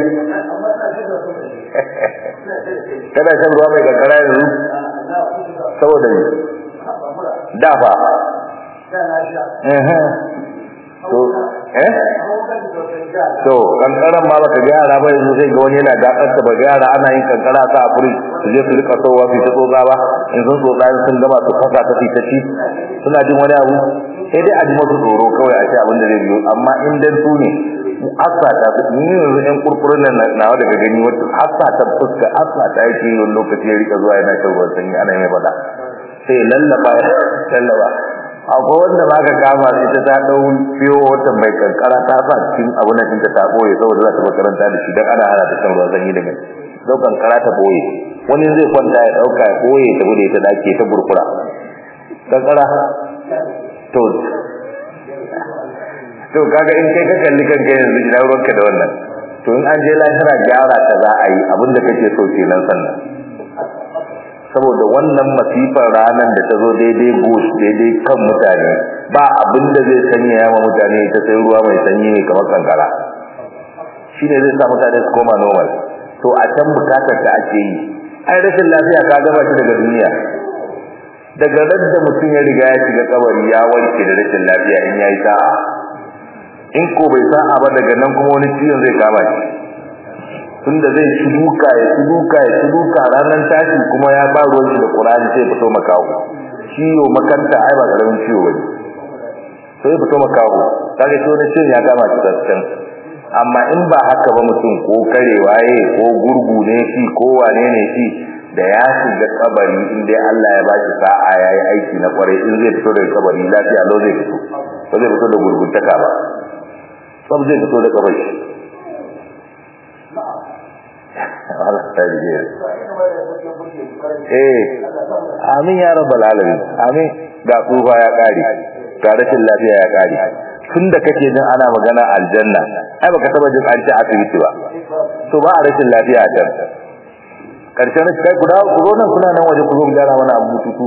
kada shan ruwa mai kankara yanzu saboda ni da fa ehe to eh to kankaran ma baka ga yara ba yanzu sai ga wani yana dakar ta ba yara ana yin kankara sa a furi su je su rika sowa su ta tsotsa ba in sun tsotsa sun gama su fasa ta fita ci suna jin wani abu sai dai a ji masu tsoro kawai a ce abin da zai biyo amma in dan su ne asa ta ni yanzu ɗan kurkurun nan nawa daga gani wata asa ta fuska asa ta yake yi wani lokaci ya rika zuwa yana shan ruwan sanyi ana mai faɗa sai lallaba lallaba akwai wanda ba ka kama sai ta ta dau fiyo wata mai kankara ta sa cikin abun nan ta ta boye saboda za ta makaranta da shi dan ana hana ta shan ruwan sanyi daga dau kankara ta boye wani zai kwanta ya dauka ya boye ta bude ta dake ta burkura kankara to to kaga in kai ka kalli kanka yanzu ina ruwanka da wannan to in an je lahira gyara ta za a yi abinda kake so kenan sannan saboda wannan masifar ranar da ta zo daidai bush daidai kan mutane ba abin da zai sanya yawa mutane ta sai ruwa mai sanyi ne kamar kankara shi ne zai sa mutane su koma normal to a can bukatar da ake yi ai rashin lafiya ka gaba shi daga duniya daga radda mutum ya riga ya shiga kabari ya warke da rashin lafiya in yayi sa'a in ko bai sa'a ba daga nan kuma wani ciwon zai kama shi tunda zai ci duka ya ci duka ya ci duka ranar tashi kuma ya ba ruwan shi da Qur'ani sai fito makawo ciwo makanta ai ba karamin ciwo bane sai fito makawo kaga to ne cin ya kama shi tsatsan amma in ba haka ba mutum ko karewa ye ko gurgu ne shi ko wane ne shi da ya shiga kabari in dai Allah ya bashi sa'a yayi aiki na kwarai in zai fito daga kabari lafiya lau zai fito ba zai fito da gurguntaka ba sab zai fito da kabari Allah ta rige eh amin ya rabbal alamin amin ga tsufa ya kare ga rashin lafiya ya kare tunda kake jin ana magana aljanna ai baka taba jin an ci asibiti ba to ba a rashin lafiya a can karshen kai guda ku zo nan kuna nan waje ku zo gyara mana abu tutu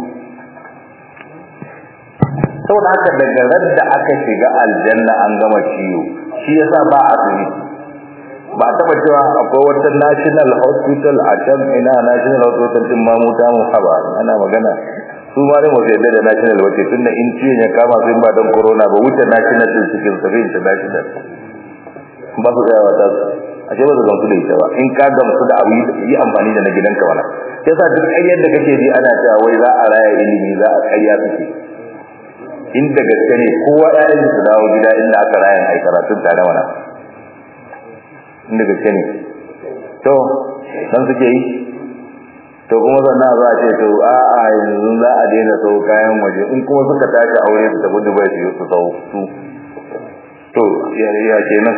saboda haka daga radda aka shiga aljanna an gama ciwo shi yasa ba asibiti ba taba cewa akwai wata national hospital a can ina national hospital din mamu ta mu haba ana magana su ma da mutai da national wace tunda in ciwon ya kama su ba don corona ba wuce national din cikin sabi international ba su tsaya wata a ce ba su gamsu da ita ba in ka gamsu da abu yi amfani da na gidanka wala yasa duk ƙaryar da kake ji ana cewa wai za a raya ilimi za a ƙarya suke inda gaske ne kowa ƴaƴan su dawo gida inda aka raya ai karatun tare mana inda gaske ne to dan suke yi to kuma sannan za a ce to a a yanzu za a daina sau kayan waje in kuma suka tashi aure su tafi dubai su yi su sau su to ya ya kenan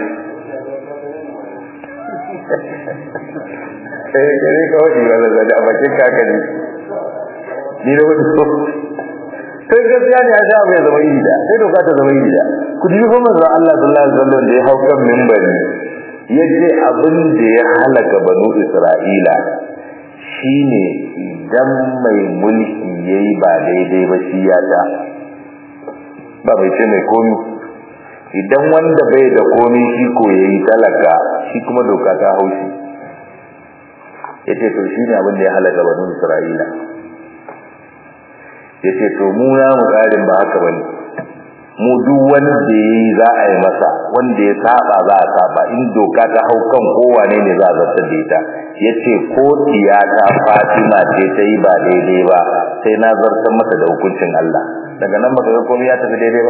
eh kare ka wani wala da a bakin kakani ni da wani so sai gaskiya ne a sha bai zama iri da sai doka ta zama iri da ku ji fa manzo Allah sallallahu alaihi wasallam da ya hau kan minbari yace abin da ya halaka banu Isra'ila shine idan mai mulki yayi ba daidai ba shi ya ta ba bai ce mai komi idan wanda bai da komi shi ko yayi talaka shi kuma doka ta haushi yace to shine abin da ya halaka banu Isra'ila yace to mu ya mu karin ba haka bane mu duk wanda yayi za a yi masa wanda ya saba za a saba in doka ta hau kan kowane ne za a zartar da ita yace ko tiyata Fatima ce ta yi ba daidai ba sai na zartar masa da hukuncin Allah daga nan baka ga komai ya tafi daidai ba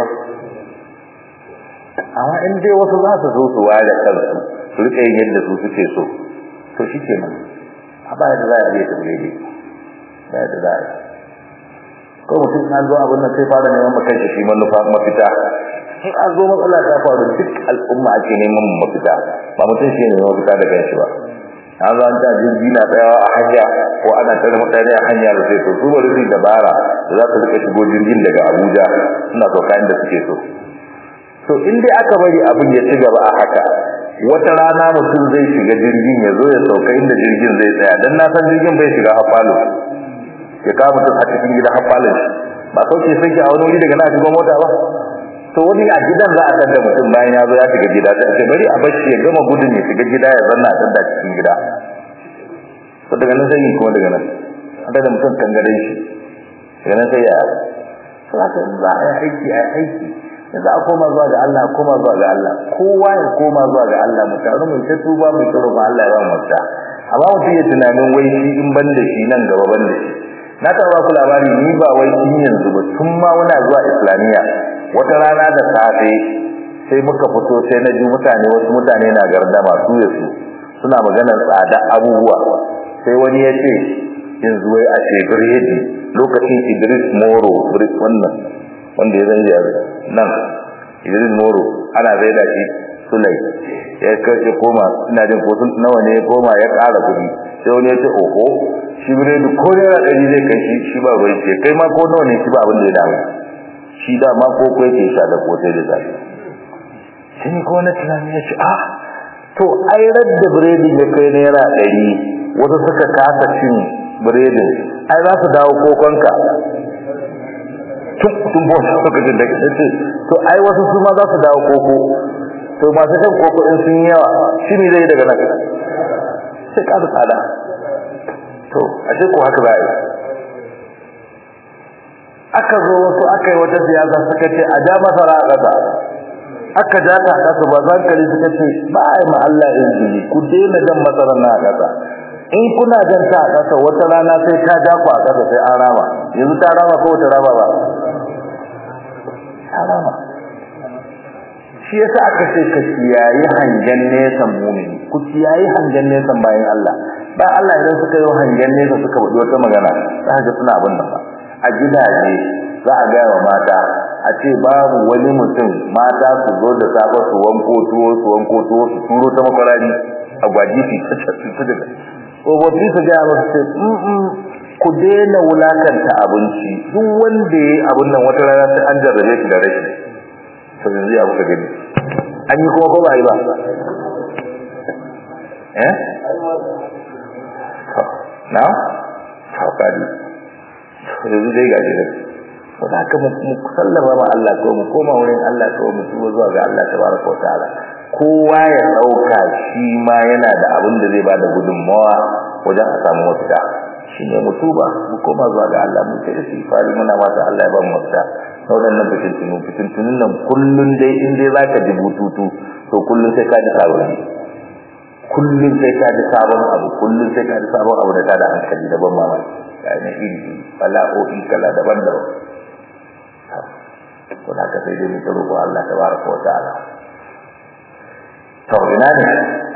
amma in dai wasu za su zo su ware kansu su rika yin yadda su suke so to shikenan ba da za a iya tafiye ne ba da za a yi ko mutum an zo abin nan sai fara neman makai shi manufa mafita in an zo matsala ta faru duk al'umma ake neman mafita ba mutum shi ne mafita da kanshi ba an zo an ta jirgi na tsayawa a hanya ko ana tare mutane a hanya da sai to su bari su dabara da za su rika shigo jirgin daga Abuja suna sauka inda suke so to in dai aka bari abin ya ci gaba a haka wata rana mutum zai shiga jirgin ya zo ya sauka inda jirgin zai tsaya dan na san jirgin bai shiga hafalo ya kawo mutum a cikin gida hafalin ba sauke sai a wani wuri daga na shiga mota ba to wani a gidan za a tada mutum bayan ya zo ya shiga gida sai ce bari a bashi ya gama gudun ya shiga gida ya zanna a tada cikin gida to daga nan sai yi kuma daga nan an tada mutum kangare shi daga nan sai ya to haka za a yi aiki a aiki yanzu a koma zuwa ga Allah koma zuwa ga Allah kowa ya koma zuwa ga Allah mu taru mu ta tuba mu ta roƙon Allah ya ba mu mafita amma mutum ya tunanin wai shi in ban da shi nan gaba ban da shi na taɓa ku labari ni ba wai tun yanzu ba tun ma muna zuwa islamiyya wata rana da safe sai muka fito sai na ji mutane wasu mutane na gardama su ya su suna maganar tsada abubuwa sai wani ya ce yanzu wai a ce biredi lokacin idris moro wannan wanda ya zanje nan idris moro ana zai da shi sulai ya kace koma ina jin ko sun nawa ne ya koma ya ƙara kuɗi sai wani ya ce oho shi biredi ko naira ɗari zai kai shi shi ba ruwan ce kai ma ko nawa ne shi ba abin da ya damu shi da ma ko ko yake sha da kotai da zafi sai ni ko na tunani ya ce ah to ai radda biredi ya kai naira ɗari wasu suka kasa cin biredin ai za su dawo kokonka tun tun bo suka jin daga ce to ai wasu su ma za su dawo koko to masu shan koko in sun yawa shi ne zai daga nan sai ka da tsada to ashe ko haka za a yi aka zo wasu aka yi wata siyasa suka ce a ja masara a ƙasa aka ja ta ƙasa ba za ka suka ce ba a yi ma Allah izini ku daina jan masarar na a ƙasa in kuna jan ta a ƙasa wata rana sai ta ja ku a ƙasa sai an rama yanzu ta rama ko wata rama ba ta rama shi yasa aka ce ka kiyayi hangen nesan mumini ku kiyayi hangen nesan bayan Allah ba Allah idan suka yi hangen nesa suka faɗi wata magana za ka suna abin nan ba a gidaje za a gaya wa mata a ce babu wani mutum mata su zo da safe su wanko tuwo su wanko tuwo su turo ta makwarari a gwaji su ta ta daga tsofaffi su gaya masu ce ku daina wulakanta abinci duk wanda ya yi abin nan wata rana sai an jarrabe shi da rashi to yanzu ya kuka gani an yi kuma ko ba yi ba eh na faukadi yanzu dai gaji da ko da haka mu sallama ma Allah ko mu koma wurin Allah ko mu tuba zuwa ga Allah tabaraka wa ta'ala kowa ya dauka shi ma yana da abin da zai bada gudunmawa wajen a samu mafita shine mu tuba mu koma zuwa ga Allah mu sai shi fari muna mata Allah ya ba mu mafita wadannan fitintunu fitintunun nan kullun dai in dai zaka ji bututu to kullun sai ka ji sabon kullun sai ka ji sabon abu kullun sai ka ji sabon abu da ta da hankali da ban mamaki yana iri bala'o'i kala daban-daban ko da ka sai dai mu roƙo Allah tabaraka wa ta'ala to ina ne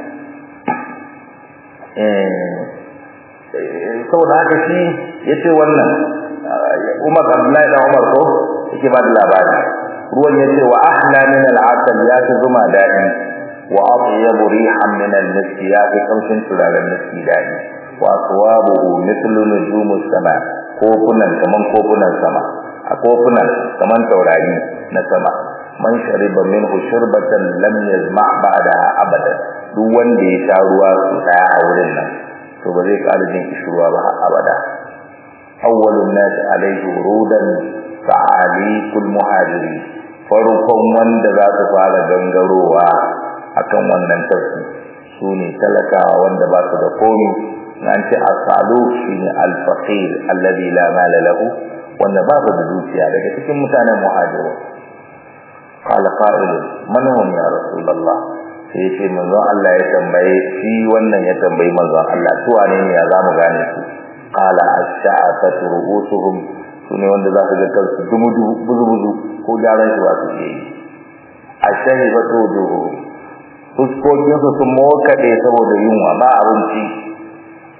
eh saboda haka shi yace wannan Umar Abdullahi da Umar ko yake ba da labari ruwan yace wa ahla min al-asal ya fi zuma dadi wa atyabu rihan min al-misk ya fi kamshin turaren miski dadi wa aswabuhu mithlu nujumus sama kofunan kaman kofunan sama a kofunan kaman taurari na sama man shariba minhu shurbatan lam yazma ba'daha abadan duk wanda ya sha ruwa su daya a wurin nan to ba zai ƙara jin kishirwa ba har abada awwalun nas alayhi wurudan sa'alikul muhajiri farkon wanda za su fara gangarowa akan wannan tafsi su ne talakawa wanda ba su da komi an ce asalu shine al-faqir alladhi la mala lahu wanda ba su da dukiya daga cikin mutanen muhajiru qala qa'il man hum ya rasulullah sai ce manzon Allah ya tambaye shi wannan ya tambayi manzon Allah su wane ne ya zamu gane su qala ash-sha'atu ru'usuhum sune wanda za su ga kansu dumu buzu buzu ko gyaran shi ba su yi ash-shahibatu wujuhu fuskokin su sun mokaɗe saboda yunwa ba abinci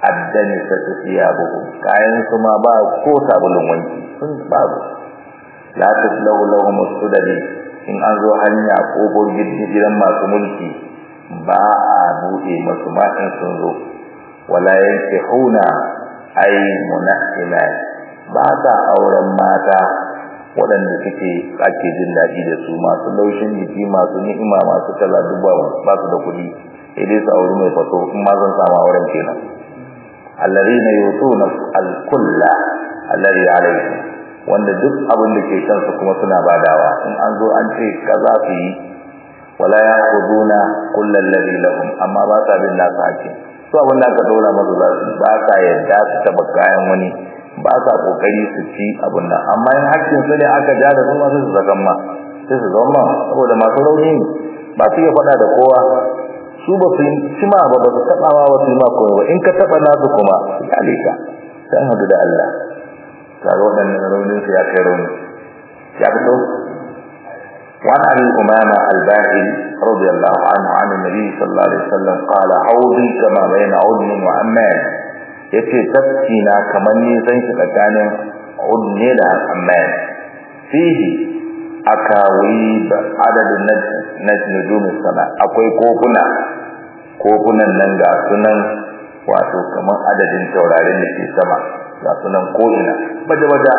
addani ta tafiya buhu kayan su ma ba ko sabulun wanki sun babu la taslahu lahum sudadi in an zo hanya ko gidan masu mulki ba a buɗe masu ma in sun zo wala yankihuna ay munahilat ba ta auren mata waɗanda suke ake jin daɗi da su masu laushin jiki masu ni'ima masu kaza duba ba su da kuɗi sai dai su auri mai fato in ma zan samu auren kenan alladhina yutuna al-kulla alladhi alayhi wanda duk abin da ke kansu kuma suna badawa in an zo an ce kaza su yi wala ya'khuduna kulla alladhi lahum amma ba sa bin nasu hakki su abin da aka dora masu za su ba sa yadda su taba kayan wani ba sa kokari su ci abin nan amma in hakkin su ne aka ja da kuma su zagan ma sai su zama saboda masu rauni ba su iya faɗa da kowa su ba su ci ma ba ba su taɓa ma ba su yi ma komai ba in ka taɓa nasu kuma ya leka sai hadu da Allah kaga waɗannan raunin su ya kai rauni ya fito وعن ابي امامه الباهلي رضي الله عنه عن النبي صلى الله عليه وسلم قال حوضي كما بين عدن وعمان yace tafki na kamar nisan shi tsakanin udne da amman fihi akawi da adadin najnujum sana akwai kofuna kofunan nan ga sunan wato kamar adadin taurarin da ke sama ga sunan ko ina baje baje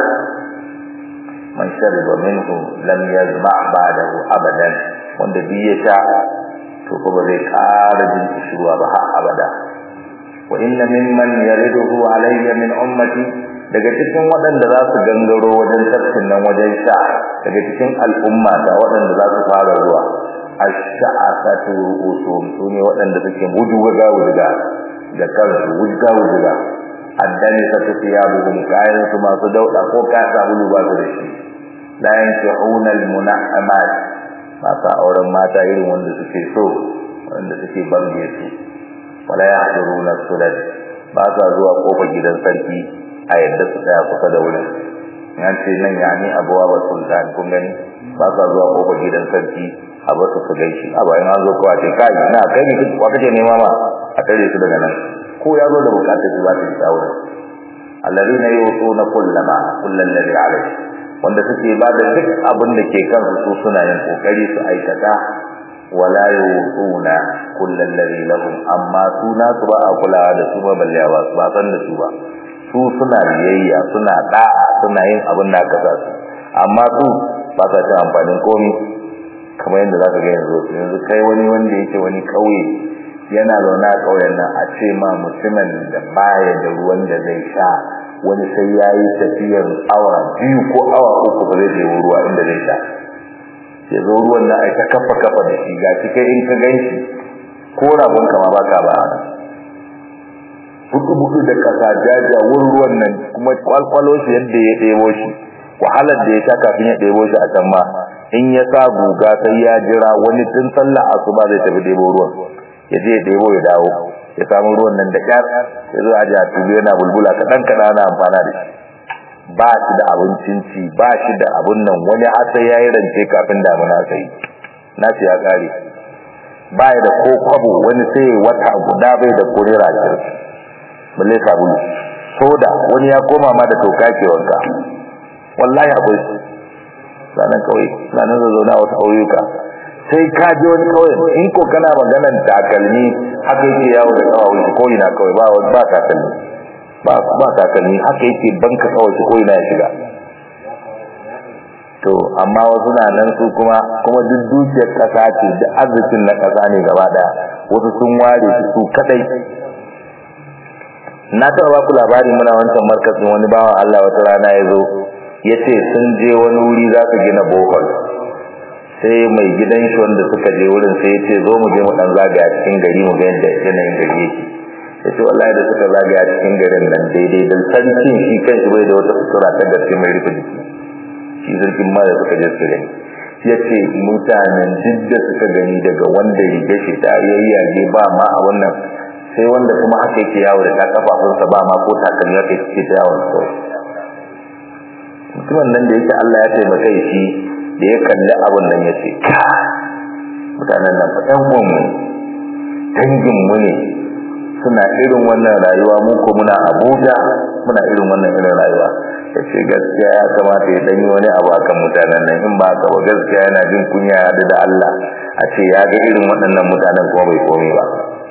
man shariba minhu lam yazma ba'dahu abadan wanda bi ya sha to ko ba zai ƙara jin kishirwa ba har abada wa inna mimman yariduhu alayya min ummati daga cikin waɗanda za su gangaro wajen tafkin nan wajen sha daga cikin al'umma da waɗanda za su fara zuwa ash-sha'atu ru'usum sune waɗanda suke wujuga wujuga da kansu wujuga wujuga addani ta tafiya buhum kayan su masu dauda ko ka sabulu ba su da shi la yankihuna almunahamat mata auren mata irin wanda suke so wanda suke bange su wala yahduruna sulat ba sa zuwa kofar gidan sarki a yadda su tsaya kusa da wurin yan ce nan ya ni abuwa ba sultan kun gani ba sa zuwa kofar gidan sarki a ba su su gaishe a bayan an zo kowa ce kai na kai ne wa kake nema ma a tare su daga nan ko ya zo da bukatar shi ba ta isa wurin alladhina yutuna kullama kullal ladhi alayhi wanda suke ba da duk abin da ke kansu su suna yin kokari su aikata wala yutuna kullal ladhi lahum amma su na su ba a kulawa da su ba balle ba ba san da su ba su suna biyayya suna da'a suna yin abin da aka sa su amma su ba sa cin amfanin komai kamar yadda zaka ga yanzu yanzu kai wani wanda yake wani kauye yana zaune a ƙauyen nan a ce ma mutumin da baya da ruwan da zai sha wani sai ya yi tafiyar awa biyu ko awa uku ba zai je ruwa inda zai sha ya zo ruwan nan a ta kafa kafa da shi ga shi kai in ka gan shi ko rabon kama ba ka ba buɗu buɗu da ƙasa jaja wurin ruwan nan kuma kwalkwalo shi yadda ya ɗebo shi wahalar da ya sha kafin ya ɗebo shi a can ma in ya sa guga sai ya jira wani tun sallah asuba zai tafi ɗebo ruwan ya je ɗebo ya dawo ya samu ruwan nan da kyar ya zo a jiya tulu yana bulbula kaɗan kaɗan ana amfana da shi ba shi da abincin ci ba shi da abun nan wani har sai ya yi rance kafin damuna sai na shi ya ƙare ba ya da ko kwabo wani sai wata guda bai da ko naira ashirin balle sabulu soda wani ya koma ma da toka ke wanka wallahi akwai su sanan kawai sanan zazzauna wasu ƙauyuka sai ka je wani kauye in ko kana maganar takalmi haka yake yawo da kawai ko ina kawai ba ba takalmi ba ba takalmi haka yake banka kawai ko ina ya shiga to amma wasu na nan su kuma kuma duk dukiyar kasa ce da arzikin na kasa ne gaba daya wasu sun ware su su kadai na taɓa ba ku labari muna wancan markazin wani bawan Allah wata rana ya zo ya ce sun je wani wuri za su gina bohol sai mai gidan shi wanda suka je wurin sai ya ce zo mu je mu dan zagaya cikin gari mu ga yadda yanayin gari yake ya ce wallahi da suka zagaya cikin garin nan daidai da sarkin shi kan shi bai da wata sutura ta gaske mai rufe jiki shi sarkin ma da suka je su gani ya ce mutanen duk da suka gani daga wanda riga shi ta yayyage ba ma a wannan sai wanda kuma haka yake yawo da ta kafafunsa ba ma ko takalmi haka yake ta yawon kawai mutumin nan da yake Allah ya taimaka shi da ya kalli abun nan ya ce mutanen nan ɗan uwanmu danginmu ne suna irin wannan rayuwa mu ko muna Abuja muna irin wannan irin rayuwa yace gaskiya ya kamata ya danyi wani abu akan mutanen nan in ba ka ba gaskiya yana jin kunya ya da Allah a ce ya ga irin waɗannan mutanen kuma bai komai ba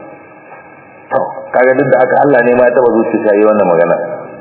to kaga duk da haka Allah ne ma ya taba zuciya yi wannan magana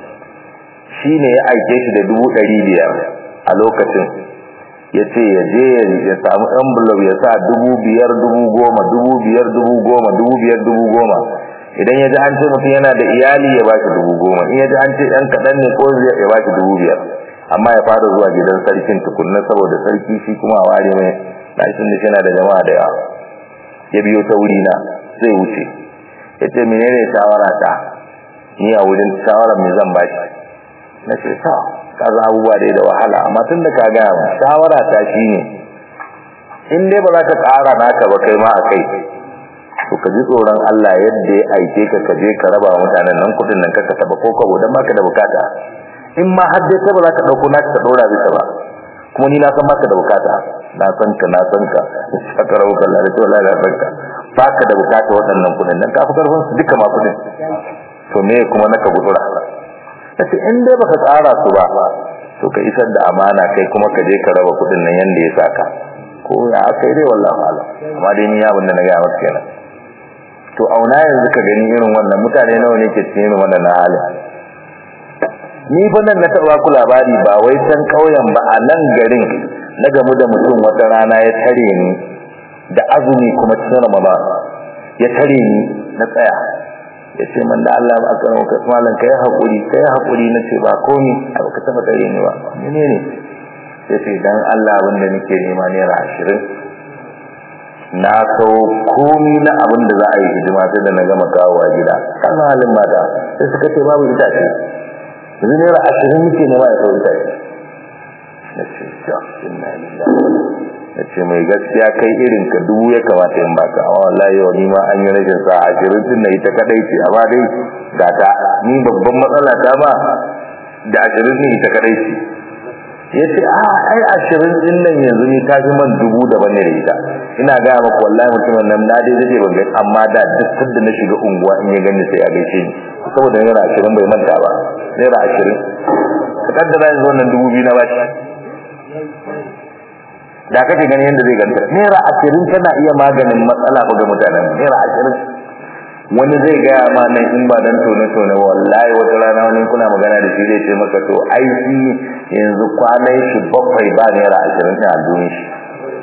shine ya aike shi da dubu ɗari biyar a lokacin ya ce ya je ya samu envelope ya sa dubu biyar dubu goma dubu biyar dubu goma dubu biyar dubu goma idan ya ji an ce mutum yana da iyali ya ba shi dubu goma in ya ji an ce ɗan kaɗan ne ko ya ba shi dubu biyar amma ya fara zuwa gidan sarkin tukunna saboda sarki shi kuma a ware mai ɗakin da yana da jama'a da yawa ya biyo ta wuri na zai wuce ya ce menene shawara ta ni a wurin shawara me zan ba shi na ce ta kaza abubuwa dai da wahala amma tun da ka gaya mu shawara ta shine in dai ba za ka ƙara naka ba kai ma a kai to ka ji tsoron Allah yadda ya aike ka ka je ka raba wa mutanen nan kudin nan ka taba ko kabo dan baka da bukata in ma har dai ka ba za ka dauko naka ka dora bisa ba kuma ni na san baka da bukata na san ka na san ka saka rawu kallah da wallahi na san ka baka da bukata waɗannan kudin nan ka fi karfin su duka ma kudin to me kuma naka gudura kace in dai baka tsara su ba to ka isar da amana kai kuma ka je ka raba kudin nan yanda ya saka ko ya kai dai wallahi alam amma dai ni abin da na ga maka kenan to auna yanzu ka gani irin wannan mutane nawa ne ke cikin wannan halin ni fa nan na taba ku labari ba wai san kauyen ba a nan garin na gamu da mutum wata rana ya tare ni da azumi kuma cikin Ramadan ya tare ni na tsaya ya ce man da Allah ba kan ka malan kai hakuri kai hakuri nace ba komi a baka taba tare ni ba menene sai ce dan Allah wanda nake nema naira 20 na sau komi na abin da za a yi hidima sai da na gama kawowa gida kan halin mata sai suka ce babu itace yanzu naira ashirin muke nema ya sau itace na ce ja inna lillahi na ce mai gaskiya kai irin ka dubu ya kamata in baka amma wallahi yau ni ma an yi rashin sa ashirin din na ita kadai ce amma dai ga ta ni babban matsala ta ba da ashirin din ita kadai ce ya ce a ai ashirin din nan yanzu ni ta fi man dubu daban ne da ita ina gaya maka wallahi mutumin nan na dai zai ban gani amma da duk sanda na shiga unguwa in ya gani sai ya gaishe ni saboda naira ashirin bai manta ba naira ashirin ka kaddara yanzu wannan dubu biyu na bashi da kake gani yadda zai ganta naira ashirin tana iya maganin matsala ga mutanen naira ashirin wani zai gaya ma nan in ba dan tone tone wallahi wata rana wani kuna magana da shi zai ce maka to ai shi yanzu kwanan shi bakwai ba naira ashirin a duniya shi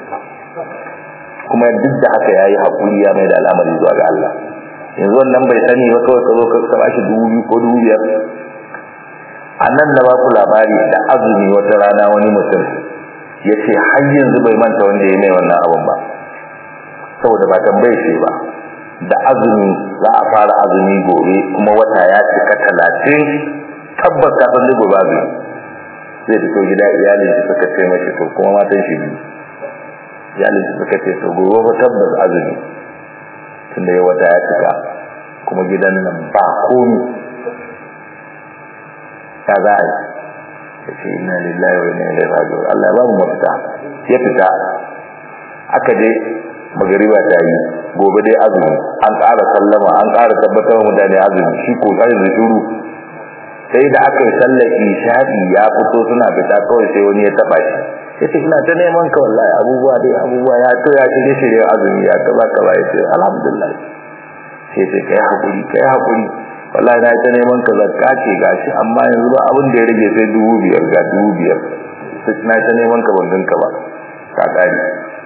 kuma duk da haka yayi hakuri ya mai da al'amari zuwa ga Allah yanzu wannan bai sani ba kawai ka zo ka ba shi dubu biyu ko dubu biyar a nan da ba ku labari da azumi wata rana wani mutum ya ce har yanzu bai manta wanda ya mai wannan abun ba saboda ba tambaye shi ba da azumi za a fara azumi gobe kuma wata ya cika talatin tabbas ka san gobe azumi zai fito gida iyalin shi suka ce mashi to kuma matan shi biyu iyalin shi suka ce to gobe ba tabbas azumi tunda ya wata ya cika kuma gidan nan ba komi ya za a yi ya ce ina lillahi wa inna ilaihi raji'un Allah ya ba mu mafita ya fita aka je magariba ta yi gobe dai azumi an ƙara sallama an ƙara tabbatar mutane azumi shi ko sai da shuru sai da aka yi sallar isha'i ya fito suna fita kawai sai wani ya taba shi yace ina ta neman ka wallahi abubuwa dai abubuwa ya to ya shirye shirye azumi ya kaza kaza yace alhamdulillah sai sai kai hakuri kai hakuri wallahi na ta neman ka zakka ce gashi amma yanzu ba abin da ya rage sai dubu biyar ga dubu biyar sai na ta neman ka ban ganka ba ka kare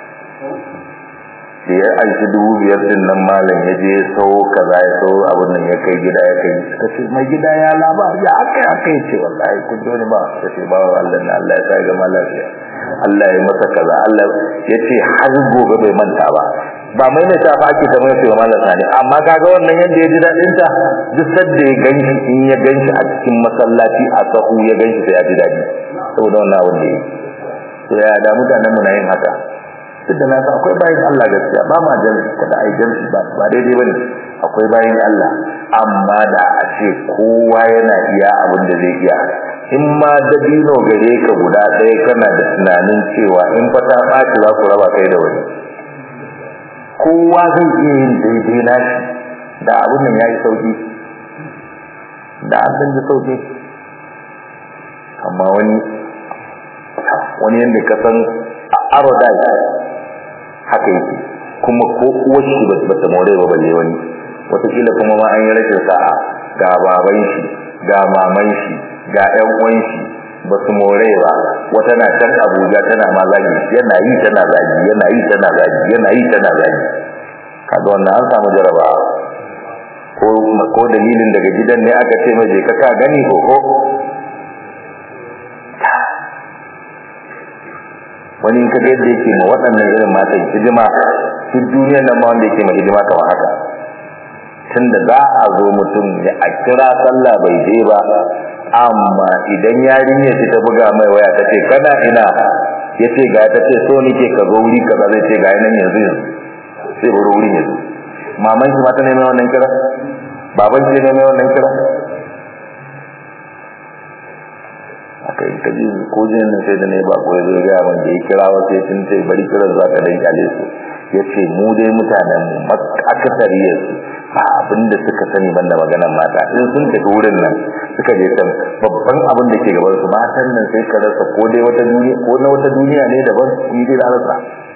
da ya aiki dubu biyar din nan malam ya je sau kaza ya sau abin nan ya kai gida ya kai suka ce mai gida ya laba ya aka aka yi ce wallahi kun dole ba ta ce ba Allah na Allah ya sa ga lafiya Allah ya masa kaza Allah ya ce har gobe bai manta ba ba mai ne ta ake ta mai cewa malam sani amma kaga wannan yadda ya ji dadin ta duk sadda ya ganshi in ya ganshi a cikin masallaci a sahu ya ganshi sai ya ji dadi saboda wannan abin da yake to ya da mutanen mu na yin haka duk da nasa akwai bayan Allah gaskiya ba ma jan kada ai jan ba ba daidai bane akwai bayan Allah amma da a ce kowa yana iya abin da zai iya in ma dabino gare ka guda ɗaya kana da tunanin cewa in fa ta ɓaci za ku raba kai da wani kowa zai iya yin daidai nashi da abun nan yayi sauki da an san da sauki amma wani wani yanda ka san aroda haka yake kuma ko uwar shi ba ta more ba balle wani wataƙila kuma ma an yi rashin sa'a ga baban shi ga maman shi ga ƴan uwan shi ba su more ba wata na can Abuja tana ma zagi yana yi tana zagi yana yi tana zagi yana yi tana zagi kaga wannan an samu jarabawa ko ko dalilin daga gidan ne aka ce mai ka ka gani ko ko wani in kaga yadda yake ma waɗannan irin matan hidima duk duniyar nan ma wanda yake ma hidima kamar haka tunda za a zo mutum ya a kira sallah bai je ba amma idan yarinya ta buga mai waya ta ce kana ina ya ce ga ta ce so nike ka zo wuri kaza zai ce ga nan yanzu yanzu sai bari wurin yanzu maman ki mata ne mai wannan kira baban ki ne mai wannan kira aka yi kaji ko jin nan sai da ne ba ko yazo ga man da ya kira wasu ya tunce bari kira za ka dan kyale su ya ce mu dai mutanen mu akasariyar su ba abin da suka sani banda maganar mata in sun tafi wurin nan suka je can babban abin da ke gaban su matan nan sai ka rasa ko dai wata duniya ko na wata duniya ne daban ni dai rasa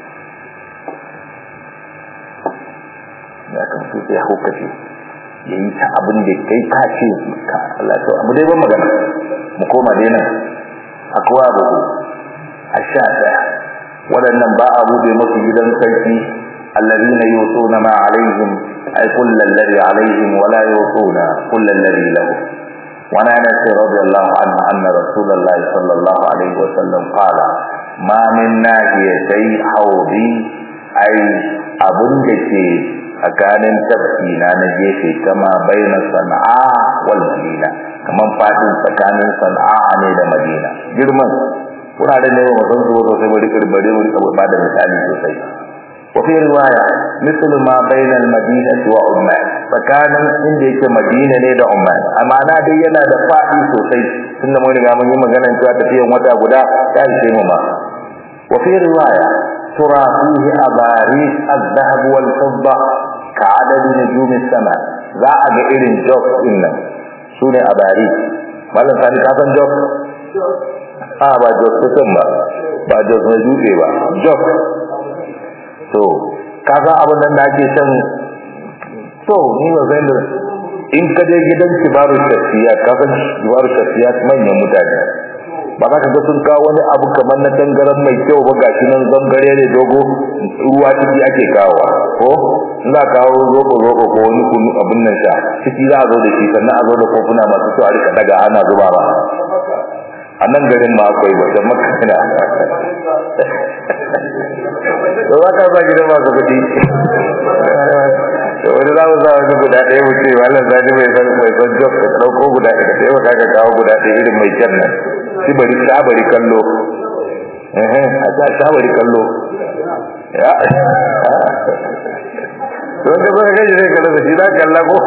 ya kan su sai hukace ya yi ta abin da kai ka ce ka Allah to abu dai ban magana mu koma dai nan akwai abu a sha daya waɗannan ba a bude musu gidan sarki الذين يوصون ما عليهم أي كل الذي عليهم ولا يوصون كل الذي له وعن أنس رضي الله عنه أن رسول الله صلى الله عليه وسلم قال ما من ناحيتي حوضي أي أبن دكي tsakanin tafkina na gefe kama baina sana'a wal madina kaman fadin tsakanin sana'a ne da madina girman wuraren ne ba san zuwa sosai bari karbare wuri ba da misali sosai وفي رواية مثل ما بين المدينة وعمان فكان عند yake Madina ne da Umman amma na dai yana da fadi sosai tunda mun riga mun yi magana cewa tafiyan wata guda ya ishe mu ma wa fi riwaya tura fihi abaris al-dhahab wal fidda ka adadi nujum as-sama za a ga irin jok din nan sune abaris mallan sani ka san jok a ba jok kusan ba ba jok na dutse ba jok to kaga abin nan da ake san to ni ba zai da in ka je gidan kibaru shafiya ka san kibaru shafiya manyan mutane ba za ka ga sun kawo wani abu kamar na tangaran mai kyau ba gashi nan zangare ne dogo ruwa ciki ake kawo ko za a kawo roƙo roƙo ko wani kunu abin nan sha ciki za a zo da shi sannan a zo da kofuna masu kyau a rika daga ana zuba ba a nan garin ma akwai wata makana da za ka sa gidan masu kuɗi da wani za mu sa wani guda ɗaya mu ce wannan zani mai san mai san job ka ɗauko guda ɗaya ka taimaka ka kawo guda ɗaya irin mai kyan nan shi bari sha bari kallo a sa sha bari kallo ya don ka zaka gaji zai kalla da shi za kalla ko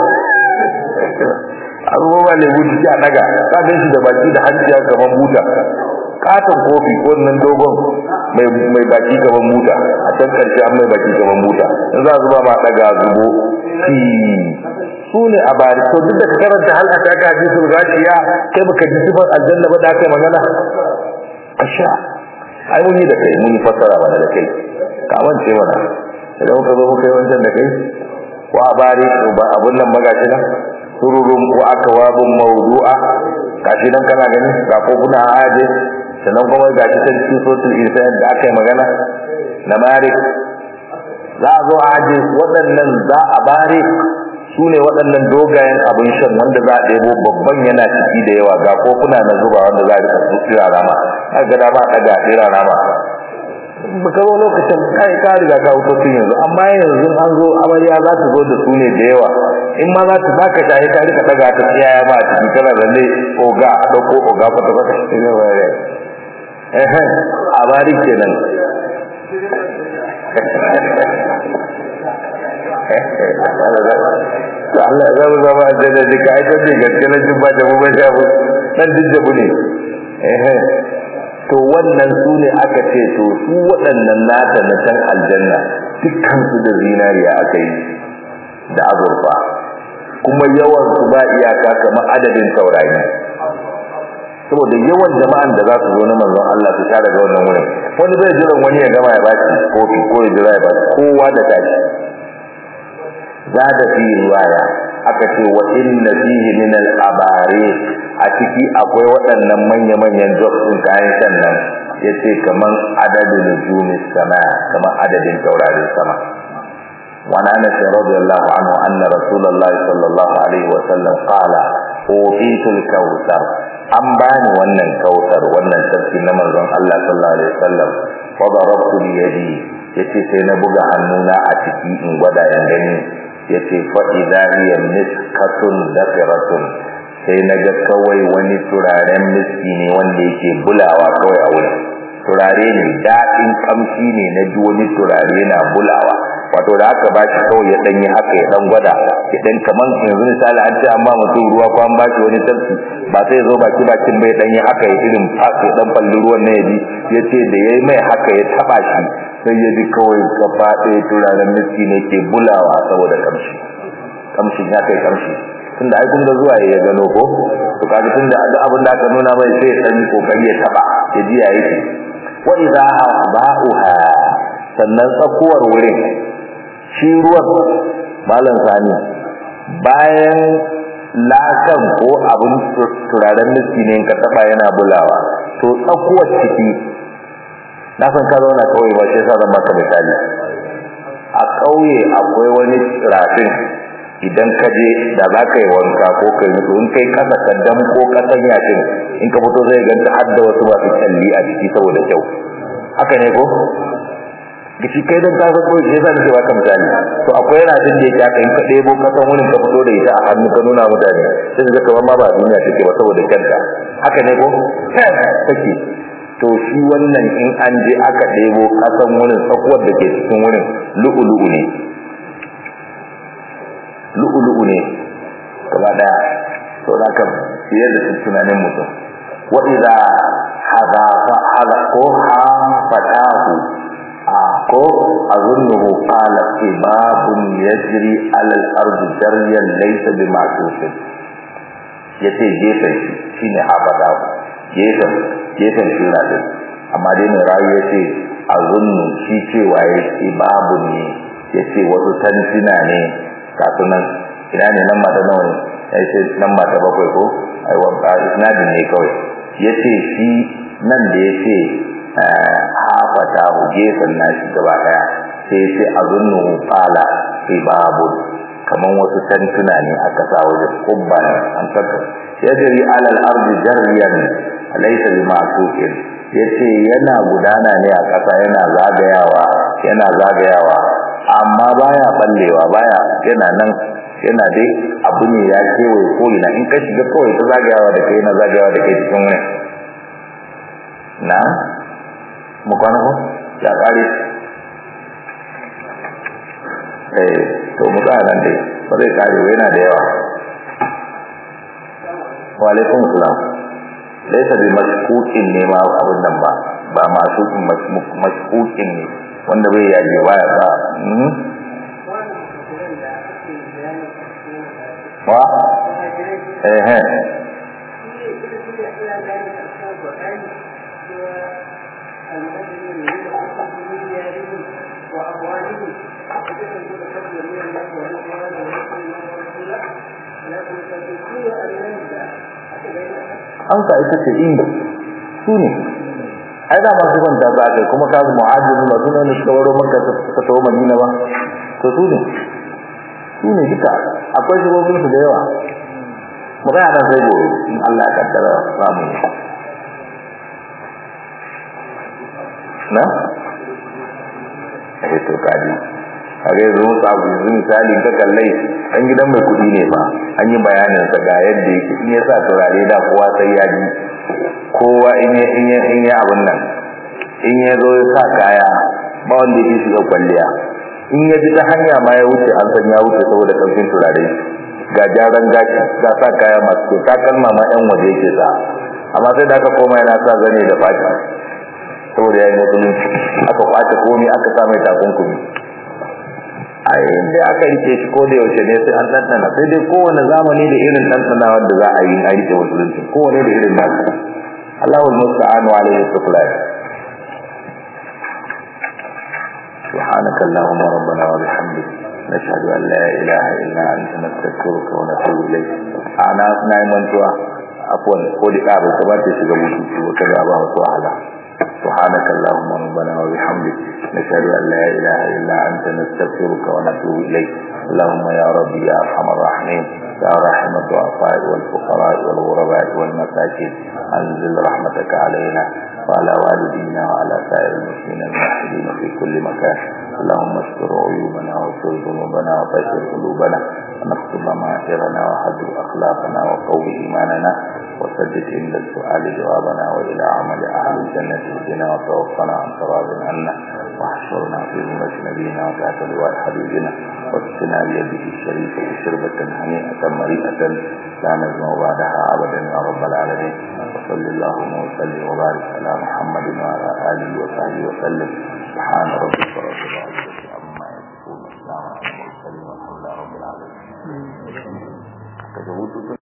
abubuwa ne gudu a daga ka shi da baki da hanci kamar buta katon kofi ko nan dogon mai mai baki gaban muta a can karshe an mai baki gaban muta in za zuba ma daga zubo fi su ne a bari to duk da ka karanta hal a taka hadisul gashiya kai baka ji sifar aljanna ba da kai magana asha ai mun yi da kai mun yi fassara mana da kai ka mance mana idan muka zo muka yi wancan da kai ko a bari ko ba abun nan ba gashi nan sururun ko akwabun mawdu'a gashi nan kana gani ga kofuna a aje sannan kuma ga shi ta cikin sotul insan da aka yi magana na mare za a zo a aje waɗannan za a bare su ne waɗannan dogayen abin shan wanda za a ɗebo babban yana ciki da yawa ga kofuna na zuba wanda za a rika tsira rama a ga dama a ɗaga tsira rama ba ka zo lokacin kai ka riga ka wuto tun yanzu amma yanzu an zo amarya za ta zo da su ne da yawa in ma za ta baka shaye ka rika ɗaga ta tsiyaya ma a ciki kana da ne oga a ɗauko oga kwata kwata ehe a bari kenan Allah ya zama zama a jana jika ai kan gaske na jin ba da mu ba shafu dan dijjabu ne ehe to wannan su ne aka ce to su waɗannan nata na can aljanna dukkan su da zinariya aka yi da azurfa kuma yawan su ba iyaka kamar adadin taurari saboda yawan jama'an da za su zo na manzon Allah su sha daga wannan wurin wani bai jiran wani ya gama ya bashi kofi ko ya jira ya bashi kowa da tashi zada fi riwaya aka ce wa inna fihi min al-abari a ciki akwai waɗannan manya-manyan jobs din kayan shan nan yace kaman adadin nujumis sama kaman adadin taurarin sama وعن انس رضي الله عنه ان رسول الله صلى الله عليه وسلم قال اوتيت الكوثر an bani wannan kautar wannan tafsir na manzon Allah sallallahu alaihi wasallam fa darabtu bi yadi yace sai na buga hannuna a ciki in gwada yan gani yace fa idha hiya miskatun dafiratun sai naga kawai wani turaren miski ne wanda yake bulawa kawai a wurin turare ne daɗin kamshi ne na ji wani turare na bulawa wato da aka ba shi kawai ya dan yi haka ya dan gwada ya dan kaman yanzu misali an ce an ba mutum ruwa ko an ba shi wani tafsi ba sai zo baki bakin bai dan yi haka ya irin fas ya dan falli ruwan na yaji ya ce da yayi mai haka ya taba shi sai ya ji kawai gaba ɗaya turaren miski ne ke bulawa saboda kamshi kamshin ya kai kamshi tunda ai kun ga zuwa ya gano ko to kaga tunda abin da aka nuna mai sai ya dan yi kokari ya taba ya ji yayi wa idha ba'uha sannan tsakuwar wurin shi ruwan malam sani bayan lakan ko abin turaren miski ne ka taba yana bulawa to tsakuwar ciki na san ka zauna kawai ba shi yasa zan baka misali a ƙauye akwai wani rafin idan ka je da za ka yi wanka ko ka yi in kai kasa kaddam ko kasan yashin in ka fito zai ganta har da wasu masu kyalli a ciki saboda kyau haka ne ko gishi kai dan kasa ko shi yasa nake baka misali to akwai yana din da yake aka in ka debo kasan wurin ka fito da ita a hannu ka nuna mutane sai su ga kamar ma ba duniya take ba saboda kyanta haka ne ko take to shi wannan in an je aka debo kasan wurin tsakuwar da ke cikin wurin lu'ulu'u ne lu'ulu'u ne gaba daya to da ka fiye da tunanin mutum wa idza hada fa hada ko ha fatahu ko azunnuhu qala ibabun yajri ala al-ardi jaryan laysa bima'sufin yace gefen shine habada gefen gefen shura din amma dai mai rayu yace azunnu shi cewa yake ibabun ne yace wasu tantina ne kasunan ina ne nan mata nawa ne yace nan mata bakwai ko ai wa isnadin ne kawai yace shi nan da yace hafata hu gefen nashi gaba daya sai yace azunnu qala ibabun kaman wasu tantuna ne aka sa wajen kubban an saka yajri ala al-ardi jaryan laysa bima'suqin yace yana gudana ne a ƙasa yana zagayawa yana zagayawa amma baya ballewa baya yana nan yana dai abu ne ya kewaye ko ina in ka shiga kawai ta zagayawa da kai na zagayawa da kai cikin wani na mu kwana ko ya kare eh to mu tsaya nan dai ba zai kare ba yana da yawa wa alaikum salam laysa bi mashkukin ne ma abin nan ba ba masu mashkukin ne wanda bai yaje baya ba wa eh eh an ka ita ce inda su ne ai da masu kwanta za ka kuma ka zama mu'ajiru ba su ne suka waro maka suka tawo madina ba to su ne su ne duka akwai shigogin su da yawa mu ga nan sai gobe in Allah ya kaddara samu na eh to kaji kage yanzu mu sabu yanzu misali ka kallai an gidan mai kudi ne ba an yi bayanin sa ga yadda yake in ya sa turare da kowa sai ya ji kowa in ya in ya in ya abun nan in ya zo ya sa kaya ba wanda yake shiga kwalliya in ya ji ta hanya ma ya wuce an san ya wuce saboda kamfin turare ga jaran gashi ga sa kaya masu kyau takalma ma yan waje yake sa amma sai da aka koma yana sa zane da fata saboda ya yi musulunci aka kwace komi aka sa mai takunkumi a inda aka rike shi ko da yaushe ne sai an ɗanɗana sai dai kowane zamani da irin ɗanɗanawar da za a yi a rike musulunci kowane da irin nasu Allahul musta'an wa alayhi tuqlan سبحانك اللهم ربنا وبحمدك نشهد أن لا إله إلا أنت نستغفرك ونتوب إليك أنا أثناء من توا عفوا قول قابل ثبات شغل وكذا أبا وتعالى سبحانك اللهم ربنا وبحمدك نشهد أن لا إله إلا أنت نستغفرك ونتوب إليك اللهم يا ربي يا أرحم الراحمين يا رحم الضعفاء والفقراء والغرباء والمساكين أنزل رحمتك علينا وعلى والدينا وعلى سائر المسلمين الموحدين في كل مكان اللهم استر عيوبنا واستر ذنوبنا وطهر قلوبنا ونكتب ضمائرنا وحذر أخلاقنا وقوي إيماننا وسدد عند السؤال جوابنا وإلى عمل أهل الجنة اهدنا وتوفنا عن تراض عنا واحشرنا في ذمة نبينا وتحت لواء حبيبنا واسقنا بيده الشريفة شربة هنيئة مريئة لا نزمع بعدها أبدا يا رب العالمين وصل اللهم وسلم وبارك على محمد وعلى آله وصحبه وسلم سبحان ربك رب العزة عما يصفون السلام على المرسلين والحمد لله رب العالمين